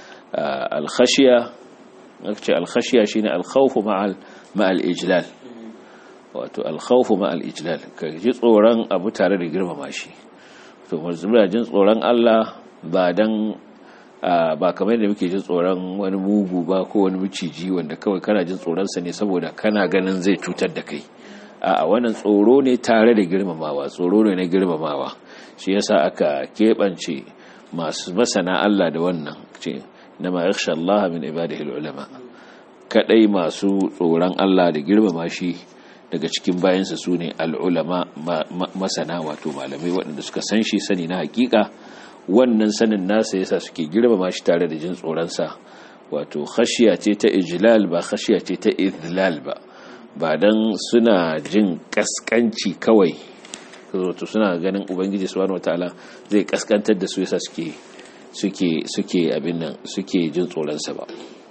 al-khashya ce al-khashya shine al-khawf ma'al ma'al ijlal wato al-khawf ma'al ijlal ka ji tsoron abu tare da girmama shi to muna jin tsoron Allah ba dan ba kamar da muke jin tsoron wani mugu ba ko wani miciji wanda kawai kana jin tsoronsa ne saboda kana ganin zai cutar da kai a wannan tsoro ne tare da girmamawa tsoro ne na girmamawa shi yasa aka keɓance masu masana Allah da wannan ce na ma yakhsha Allah min ibadihi ulama kadai masu tsoron Allah da girmama shi daga cikin bayansa su ne al'ulama masana wato malamai waɗanda suka san shi sani na hakika wannan sanin nasa yasa suke girmama shi tare da jin tsoronsa wato khashiya ce ta ijlal ba khashiya ce ta idlal ba ba dan suna jin kaskanci kawai wato suna ganin ubangiji subhanahu wataala zai kaskantar da su yasa suke suke suke abin nan suke jin tsoronsa ba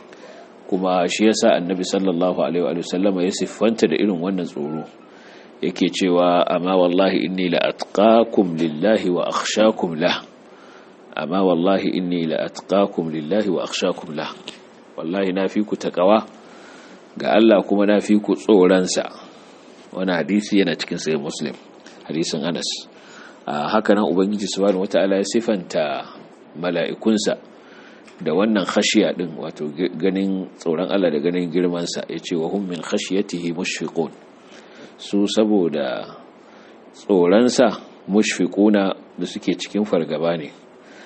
kuma shi yasa annabi sallallahu alaihi wa sallama ya siffanta da irin wannan tsoro yake cewa amma wallahi inni la atqakum lillahi wa akhshakum lah amma wallahi inni la atqakum lillahi wa akhshakum lah wallahi na fi ku takawa ga Allah kuma na fi ku tsoron sa wani hadisi yana cikin sahih muslim hadisin Anas haka nan ubangiji subhanahu wataala ya sifanta mala'ikunsa da wannan khashiya din wato ganin tsoron Allah da ganin girmansa ya ce wa hum min khashiyatihi mushfiqun su saboda tsoronsa mushfiquna da suke cikin fargaba ne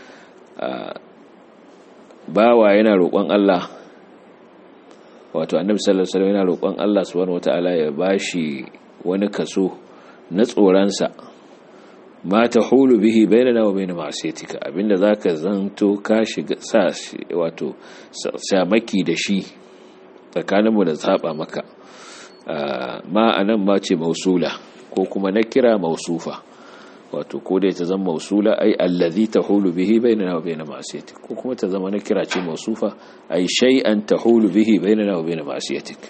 bawa yana roƙon Allah wato annabi sallallahu alaihi wasallam yana roƙon Allah subhanahu wataala ya bashi wani kaso na tsoronsa ma ta hulu bihi bainana wa bain ma'siyatika abinda zaka zanto ka shiga sa wato samaki da shi tsakaninmu da saba maka ma anan ma ce mausula ko kuma na kira mausufa wato ko dai ta zama mausula ai allazi tahulu bihi bainana wa bain ma'siyatik ko kuma ta zama na kira ce mausufa ai shay'an tahulu bihi bainana wa bain ma'siyatik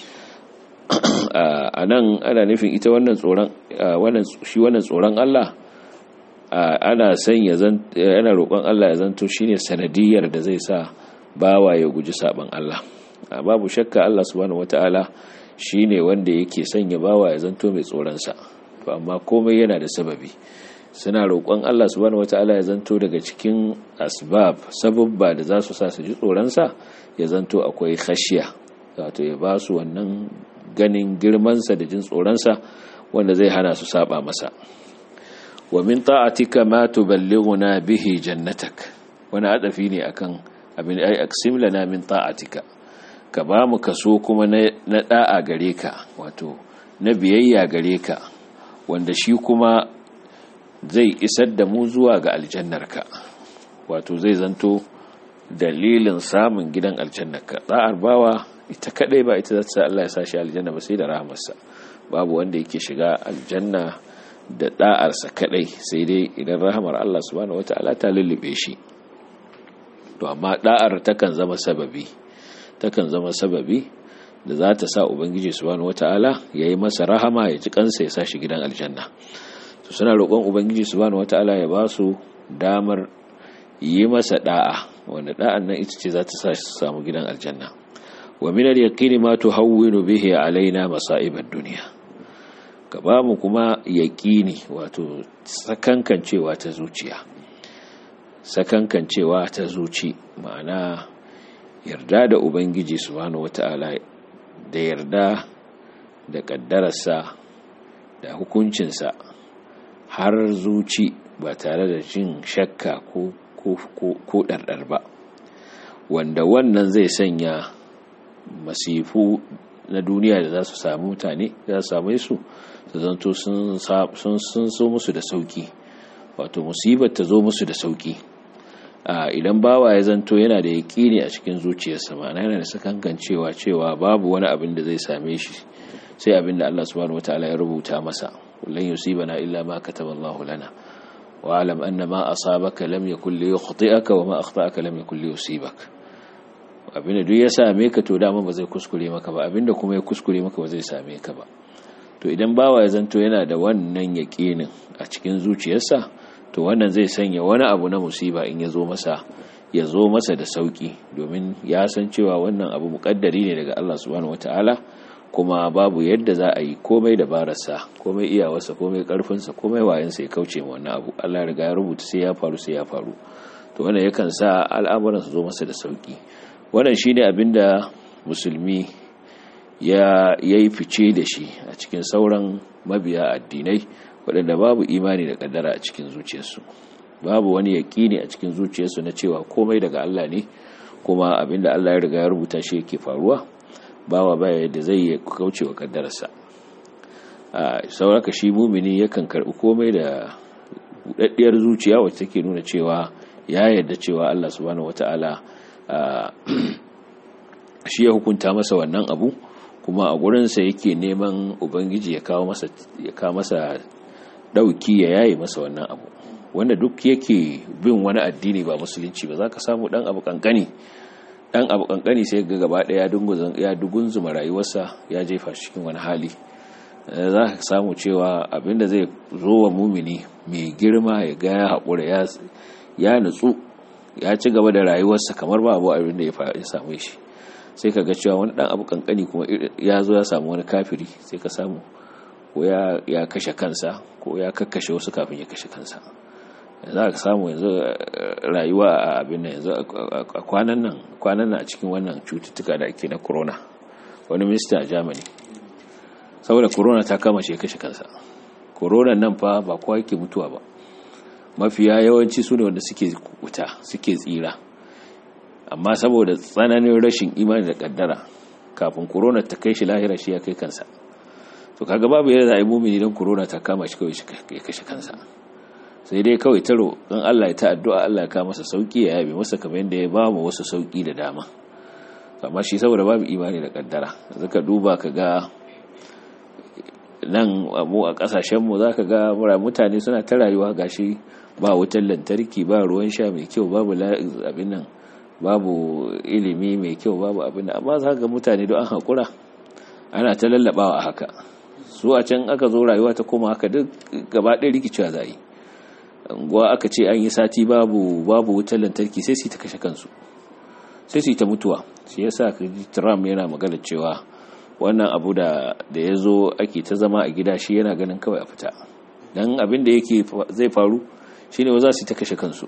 anan ana nufin ita wannan tsoron wannan shi wannan tsoron Allah ana san ya zan yana roƙon Allah ya zanto shine sanadiyar da zai sa bawa ya guji saban Allah babu shakka Allah subhanahu wataala shine wanda yake sanya bawa ya zanto mai tsoron sa to amma komai yana da sababi suna roƙon Allah subhanahu wataala ya zanto daga cikin asbab sababba da za su sa su ji tsoron sa ya zanto akwai khashiya wato ya ba su wannan ganin girman sa da jin tsoron sa wanda zai hana su saba masa wa min ta'atika ma tuballighuna bihi jannatak wani adafi ne akan abin ai aksim lana min ta'atika ka ba mu kaso kuma na da'a gare ka wato na biyayya gare ka wanda shi kuma zai isar da mu zuwa ga aljannarka wato zai zanto dalilin samun gidan aljannarka da'ar bawa ita kadai ba ita zata Allah ya sa shi aljanna ba sai da rahamarsa babu wanda yake shiga aljanna da da'arsa kadai sai dai idan rahamar Allah subhanahu wata'ala ta lullube shi to amma da'ar takan zama sababi takan zama sababi da za ta sa ubangiji subhanahu wata'ala yayi masa rahama ya ji kansa ya sa shi gidan aljanna to suna roƙon ubangiji subhanahu wata'ala ya ba su damar yi masa da'a wanda da'an nan ita ce za ta sa shi samu gidan aljanna wa min al-yaqini ma tuhawwinu bihi alaina masa'ib ad-dunya ka ba mu kuma yaƙini wato sakankancewa ta zuciya sakankancewa ta zuci ma'ana yarda da ubangiji subhanahu wata'ala da yarda da ƙaddararsa da hukuncinsa har zuci ba tare da jin shakka ko ko ɗarɗar ba wanda wannan zai sanya masifu na duniya da za su samu mutane za su same su su zanto sun so musu da sauki wato musibar ta zo musu da sauki idan bawa ya zanto yana da yaƙini a cikin zuciyarsa ma'ana yana da sakankan cewa cewa babu wani abin da zai same shi sai abin da Allah subhanahu wataala ya rubuta masa kullun yusibana illa ma kataballahu lana wa alam anna ma asabaka lam yakul li yukhti'aka wa ma akhta'aka lam yakul li yusibaka abinda duk ya same ka to dama ba zai kuskure maka ba abinda kuma ya kuskure maka ba zai same ka ba to idan bawa ya zanto yana da wannan yaƙinin a cikin zuciyarsa to wannan zai sanya wani abu na musiba in ya zo masa ya zo masa da sauki domin ya san cewa wannan abu muƙaddari ne daga Allah subhanahu wataala kuma babu yadda za a yi komai dabararsa komai iyawarsa komai karfinsa komai wayansa ya kauce ma wannan abu Allah riga ya rubuta sai ya faru sai ya faru to wannan yakan sa al'amuran su zo masa da sauki wannan shine abinda musulmi ya yi fice da shi a cikin sauran mabiya addinai waɗanda babu imani da ƙaddara a cikin zuciyarsu babu wani yaƙini a cikin zuciyarsu na cewa komai daga Allah ne kuma abinda Allah ya riga ya rubuta shi yake faruwa bawa baya yadda zai kauce wa ƙaddararsa a sauraka shi mumini yakan karɓi komai da buɗaɗɗiyar zuciya wacce take nuna cewa ya yarda cewa Allah subhanahu wata'ala shi ya hukunta masa wannan abu kuma a gurinsa yake neman ubangiji ya kawo masa ya kawo masa dauki ya yayi masa wannan abu wanda duk yake bin wani addini ba musulunci ba za ka samu dan abu kankani dan abu kankani sai ga gaba daya ya dugunzuma rayuwarsa ya jefa shi cikin wani hali za ka samu cewa abinda zai zo wa mumini mai girma ya ga ya haƙura ya nutsu ya ci gaba da rayuwarsa kamar ba abu abin da ya same shi sai ka ga cewa wani dan abu kankani kuma ya zo ya samu wani kafiri sai ka samu ko ya kashe kansa ko ya kakkashe wasu kafin ya kashe kansa za ka samu yanzu rayuwa a abin nan yanzu a kwanan nan kwanan nan a cikin wannan cututtuka da ake na corona wani minista a germany saboda corona ta kama shi ya kashe kansa corona nan fa ba kowa yake mutuwa ba mafiya yawanci su ne wanda suke wuta suke tsira amma saboda tsananin rashin imani da kaddara kafin corona ta kai shi lahira shi ya kai kansa to kaga babu yadda za a yi mumini don corona ta kama shi kawai ya kashe kansa sai dai kawai taro don Allah ya ta addu'a Allah ya kawo masa sauki ya yabe masa kamar yadda ya ba mu wasu sauki da dama amma shi saboda babu imani da kaddara zaka duba ka ga nan mu a kasashen mu zaka ga mutane suna ta rayuwa gashi ba wutar lantarki ba ruwan sha mai kyau babu abin nan babu ilimi mai kyau babu abin da amma za ga mutane don an haƙura ana ta lallabawa a haka su a can aka zo rayuwa ta koma haka duk gaba ɗaya rikicewa za yi unguwa aka ce an yi sati babu babu wutar lantarki sai su ta kashe kansu sai su ta mutuwa shi yasa ka ji trump yana magana cewa wannan abu da da ya zo ake ta zama a gida shi yana ganin kawai a fita don abin da yake zai faru shine za su ta kashe kansu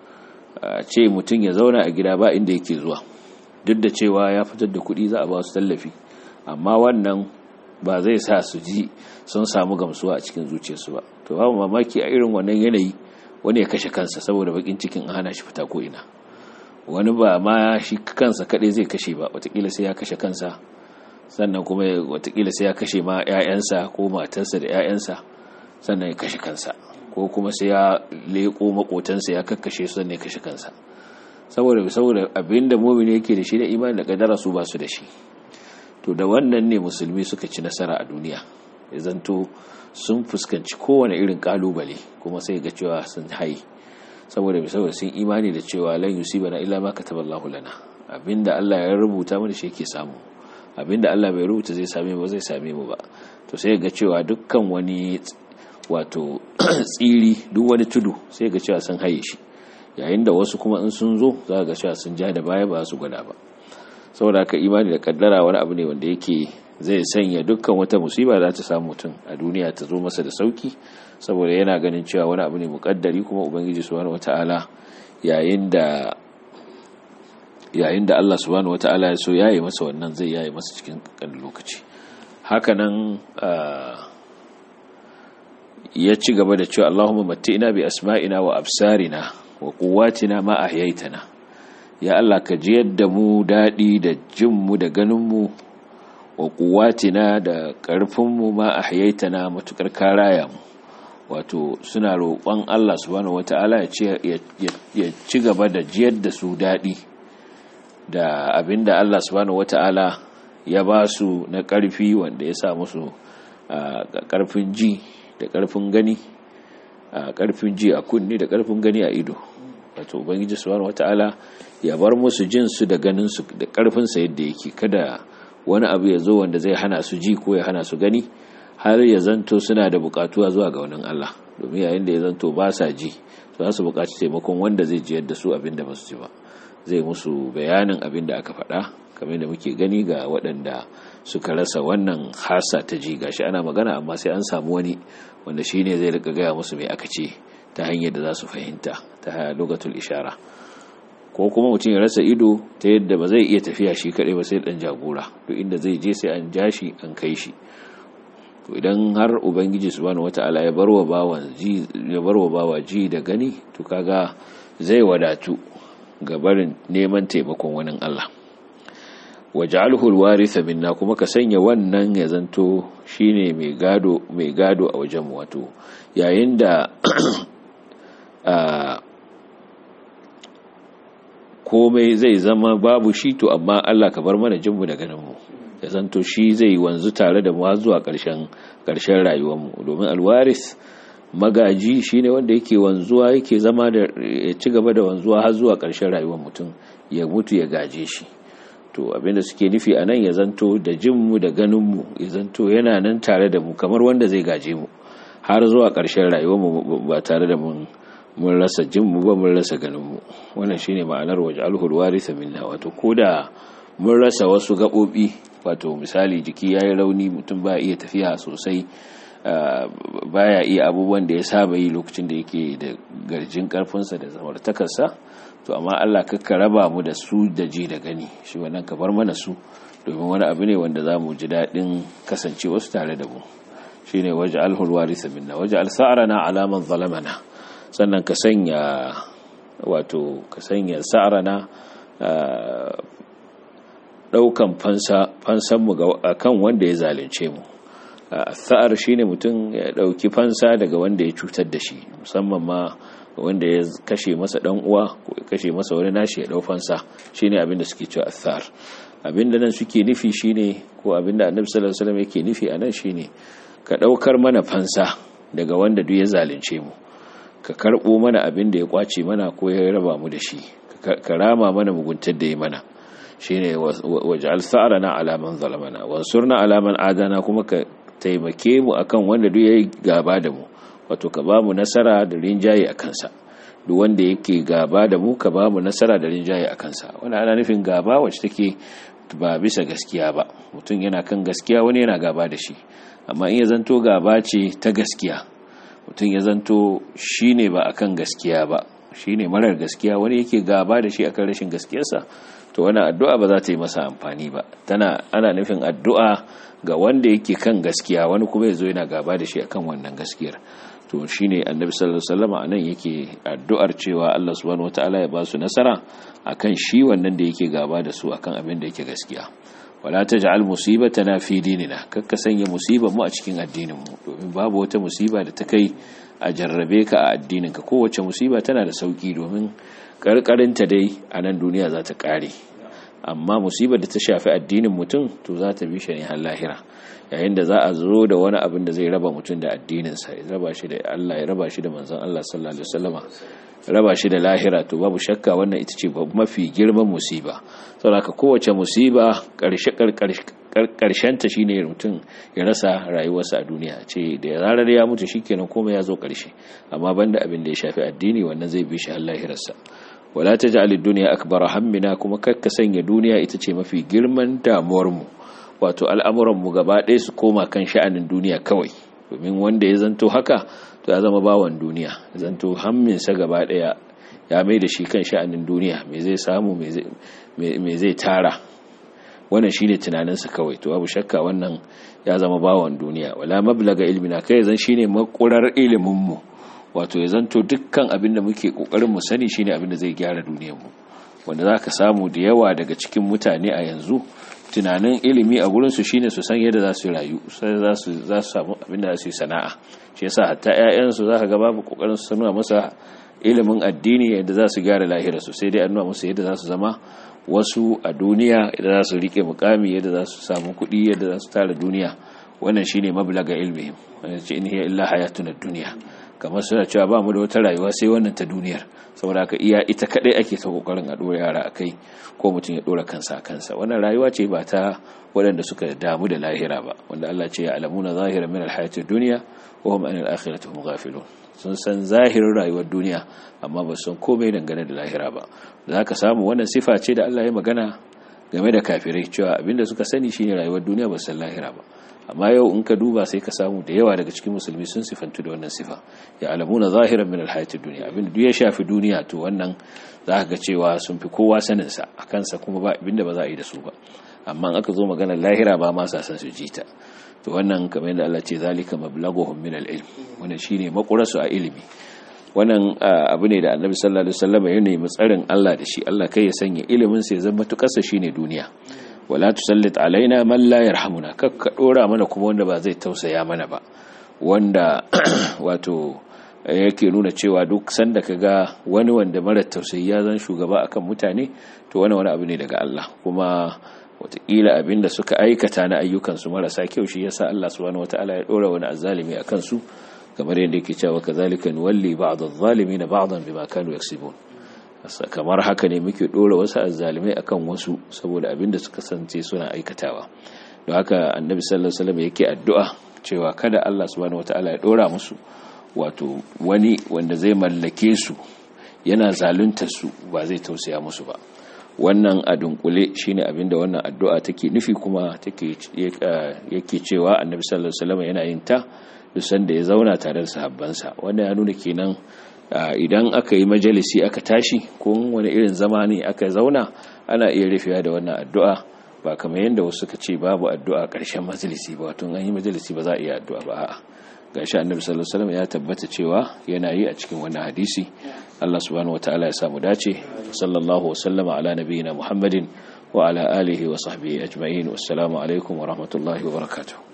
a ce mutum ya zauna a gida ba inda yake zuwa duk da cewa ya fitar da kuɗi za a ba su tallafi amma wannan ba zai sa su ji sun samu gamsuwa a cikin zuciyarsu ba to babu mamaki a irin wannan yanayi wani ya kashe kansa saboda bakin cikin an hana shi fita ko ina wani ba ma shi kansa kadai zai kashe ba watakila sai ya kashe kansa sannan kuma watakila sai ya kashe ma 'ya'yansa ko matarsa da 'ya'yansa sannan ya kashe kansa ko kuma sai ya leko makotansa ya kakkashe su sannan ya kashe kansa saboda saboda abinda mu'mini yake da shi da imani da kadara su ba su da shi to da wannan ne musulmi suka ci nasara a duniya ya zanto sun fuskanci kowane irin kalubale kuma sai ga cewa sun haye saboda mai saboda sun imani da cewa lan yusibana illa ma kataballahu lana abinda Allah ya rubuta mana shi yake samu abinda Allah bai rubuta zai same mu zai same mu ba to sai ga cewa dukkan wani wato tsiri duk wani tudu sai ga cewa sun haye shi yayin da wasu kuma in sun zo za ga cewa sun ja da baya ba su gwada ba saboda haka imani da kaddara wani abu ne wanda yake zai sanya dukkan wata musiba za ta samu mutum a duniya ta zo masa da sauki saboda yana ganin cewa wani abu ne mukaddari kuma ubangiji subhanahu wataala yayin da yayin da Allah subhanahu wataala ya so yayi masa wannan zai yayi masa cikin kan lokaci hakanan ya ci gaba da cewa Allahumma matti'ina bi asma'ina wa absarina wa quwwatina ma ahyaytana ya Allah ka ji yadda mu dadi da jin mu da ganin mu wa quwwatina da karfin mu ma ahyaytana matukar karaya mu wato suna roƙon Allah subhanahu wata'ala ya ci gaba da jiyar da su dadi da abinda Allah subhanahu wata'ala ya ba su na ƙarfi wanda ya sa musu ƙarfin ji da ƙarfin gani a ƙarfin ji a kunni da ƙarfin gani a ido wato ubangiji subhanahu wata'ala ya bar musu jin su da ganin su da ƙarfin sa yadda yake kada wani abu ya zo wanda zai hana su ji ko ya hana su gani har ya zanto suna da buƙatuwa zuwa ga wannan Allah domin yayin da ya zanto ba sa ji za su buƙaci taimakon wanda zai jiyar da su abin da ba su ji ba zai musu bayanin abin da aka faɗa kamar da muke gani ga waɗanda suka rasa wannan hasa ta ji gashi ana magana amma sai an samu wani wanda shi ne zai rika gaya musu mai aka ce ta hanyar da za su fahimta ta lokatul ishara ko kuma mutum ya rasa ido ta yadda ba zai iya tafiya shi kaɗai ba sai ɗan jagora to inda zai je sai an ja shi an kai shi to idan har ubangiji subhanahu wata'ala ya barwa bawan ji ya barwa bawa ji da gani to kaga zai wadatu ga barin neman taimakon wani Allah waj'alhu alwaritha minna kuma ka sanya wannan ya zanto shine mai gado mai gado a wajen wato yayin da komai zai zama babu shi to amma Allah ka bar mana jinmu da ganinmu ya zanto shi zai wanzu tare da mu har zuwa ƙarshen ƙarshen rayuwarmu domin alwaris magaji shine wanda yake wanzuwa yake zama da ya ci gaba da wanzuwa har zuwa ƙarshen rayuwar mutum ya mutu ya gaje shi to abinda suke nufi a nan ya zanto da jinmu da ganinmu ya zanto yana nan tare da mu kamar wanda zai gaje mu har zuwa ƙarshen rayuwarmu ba tare da mun mun rasa jinmu ba mun rasa ganinmu wannan shine ma'anar waje alhul warisa minna wato koda mun rasa wasu gaɓoɓi wato misali jiki ya yi rauni mutum ba iya tafiya sosai baya iya abubuwan da ya saba yi lokacin da yake da garjin karfinsa da zamartakarsa to amma Allah kakka raba mu da su da ji da gani shi wannan ka bar mana su domin wani abu ne wanda za mu ji daɗin kasance wasu tare da mu shi ne waje alhulwari minna waje alsa'arana alaman zalamana sannan ka sanya wato ka sanya sa'arana ɗaukan fansanmu a kan wanda ya zalunce mu sa'ar shi ne mutum ya ɗauki fansa daga wanda ya cutar da shi musamman ma wanda ya kashe masa ɗan uwa ko ya kashe masa wani nashi ya ɗau fansa shi ne abinda suke cewa athar abinda nan suke nufi shi ne ko abinda annabi sallallahu alaihi wasallam yake nufi a nan shi ne ka ɗaukar mana fansa daga wanda duk ya zalunce mu ka karɓo mana abin da ya kwace mana ko ya raba mu da shi ka rama mana muguntar da ya mana shine waj'al sa'rana ala man zalamana wansurna ala man adana kuma ka taimake mu akan wanda duk yayi gaba da mu wato ka bamu nasara da rinjaye akan sa duk wanda yake gaba da mu ka bamu nasara da rinjaye akan sa wannan ana nufin gaba wacce take ba bisa gaskiya ba mutum yana kan gaskiya wani yana gaba da shi amma in ya zanto gaba ce ta gaskiya mutum ya zanto shine ba akan gaskiya ba shine marar gaskiya wani yake gaba da shi akan rashin gaskiyarsa to wani addu'a ba za ta yi masa amfani ba tana ana nufin addu'a ga wanda yake kan gaskiya wani kuma ya zo yana gaba da shi akan wannan gaskiyar to shine annabi sallallahu alaihi wasallam anan yake addu'ar cewa Allah subhanahu wataala ya ba su nasara akan shi wannan da yake gaba da su akan abin da yake gaskiya wala taj'al musibatana fi dinina kakka sanya musibar mu a cikin addinin mu domin babu wata musiba da ta kai a jarrabe ka a addinin ka kowace musiba tana da sauki domin karkarinta dai a nan duniya za ta kare amma musibar da ta shafi addinin mutum to za ta bi shi ne har lahira yayin da za a zo da wani abin da zai raba mutum da addininsa ya raba shi da Allah ya raba shi da manzon Allah sallallahu alaihi wasallama raba shi da lahira to babu shakka wannan ita ce mafi girman musiba saboda kowace musiba karshe karshen ta shine mutum ya rasa rayuwarsa a duniya ce da zarar ya mutu shikenan komai ya zo karshe amma banda abin da ya shafi addini wannan zai bi shi har lahirarsa wala taj'al ad-dunya akbar hammina kuma kakka sanya duniya ita ce mafi girman damuwar mu wato al'amuran mu gaba ɗaya su koma kan sha'anin duniya kawai domin wanda ya zanto haka to ya zama bawan duniya zanto hamminsa gaba ɗaya ya mai da shi kan sha'anin duniya me zai samu me zai tara wannan shine tunaninsa kawai to babu shakka wannan ya zama bawan duniya wala mablaga ilmina kai zan shine makurar ilimin mu wato ya zanto dukkan abin da muke kokarin mu sani shine abin da zai gyara duniyar mu wanda zaka samu da yawa daga cikin mutane a yanzu tunanin ilimi a gurin su shine su san yadda za su rayu sai za su za su samu abin da za su yi sana'a shi yasa hatta ƴaƴan su zaka ga babu kokarin su nuna masa ilimin addini yadda za su gyara lahira su sai dai an nuna musu yadda za su zama wasu a duniya yadda za su rike mukami yadda za su samu kuɗi yadda za su tara duniya wannan shine mablaga ilmihim wannan ce in hiya illa hayatuna dunya kamar suna cewa ba mu da wata rayuwa sai wannan ta duniyar saboda haka iya ita kadai ake ta kokarin a dora yara akai ko mutum ya dora kansa a kansa wannan rayuwa ce ba ta waɗanda suka damu da lahira ba wanda Allah ce ya alamuna zahira min alhayatid dunya wa hum anil akhirati hum ghafilun sun san zahirin rayuwar duniya amma ba san komai dangane da lahira ba za ka samu wannan sifa ce da Allah ya magana game da kafirai cewa abinda suka sani shine rayuwar duniya ba san lahira ba amma yau in ka duba sai ka samu da yawa daga cikin musulmi sun sifantu da wannan sifa ya alamuna zahiran min alhayatid dunya abinda duk ya shafi duniya to wannan za ka ga cewa sun fi kowa sanin sa a kansa kuma ba abinda ba za a yi da su ba amma in aka zo maganar lahira ba ma sa san su jita to wannan kamar yadda Allah ce zalika mablaghuhum min al-ilm wannan shine makurasu a ilimi wannan abu ne da Annabi sallallahu alaihi wasallam ya nemi tsarin Allah da shi Allah kai ya sanya ilimin sa ya zama tukarsa shine duniya wala tusallit alaina man la yarhamuna kakka dora mana kuma wanda ba zai tausaya mana ba wanda wato yake nuna cewa duk sanda kaga wani wanda mara tausayi ya zan shugaba akan mutane to wani wani abu ne daga Allah kuma wataƙila abin da suka aikata na ayyukansu marasa kyau shi yasa Allah subhanahu wataala ya dora wani azzalimi a kansu kamar yadda yake cewa kazalika nuwalli ba'd adh-dhalimin ba'dan bima kanu yaksibun kamar haka ne muke dora wasu azzalimai akan wasu saboda abin da suka sance suna aikatawa don haka annabi sallallahu alaihi wasallam yake addu'a cewa kada Allah subhanahu wataala ya dora musu wato wani wanda zai mallake su yana zaluntar su ba zai tausaya musu ba wannan a dunkule shine abinda wannan addu'a take nufi kuma take yake cewa annabi sallallahu alaihi wasallam yana yin ta duk sanda ya zauna tare da sahabbansa wannan ya nuna kenan idan aka yi majalisi aka tashi ko wani irin zama ne aka zauna ana iya rufewa da wannan addu'a ba kamar yadda wasu suka ce babu addu'a ƙarshen majalisi ba wato an yi majalisi ba za a iya addu'a ba a'a gashi annabi sallallahu alaihi wasallam ya tabbata cewa yana yi a cikin wannan hadisi Allah subhanahu wataala ya samu dace sallallahu wasallama ala nabiyyina muhammadin wa ala alihi wa sahbihi ajma'in wassalamu alaikum wa rahmatullahi wa barakatuh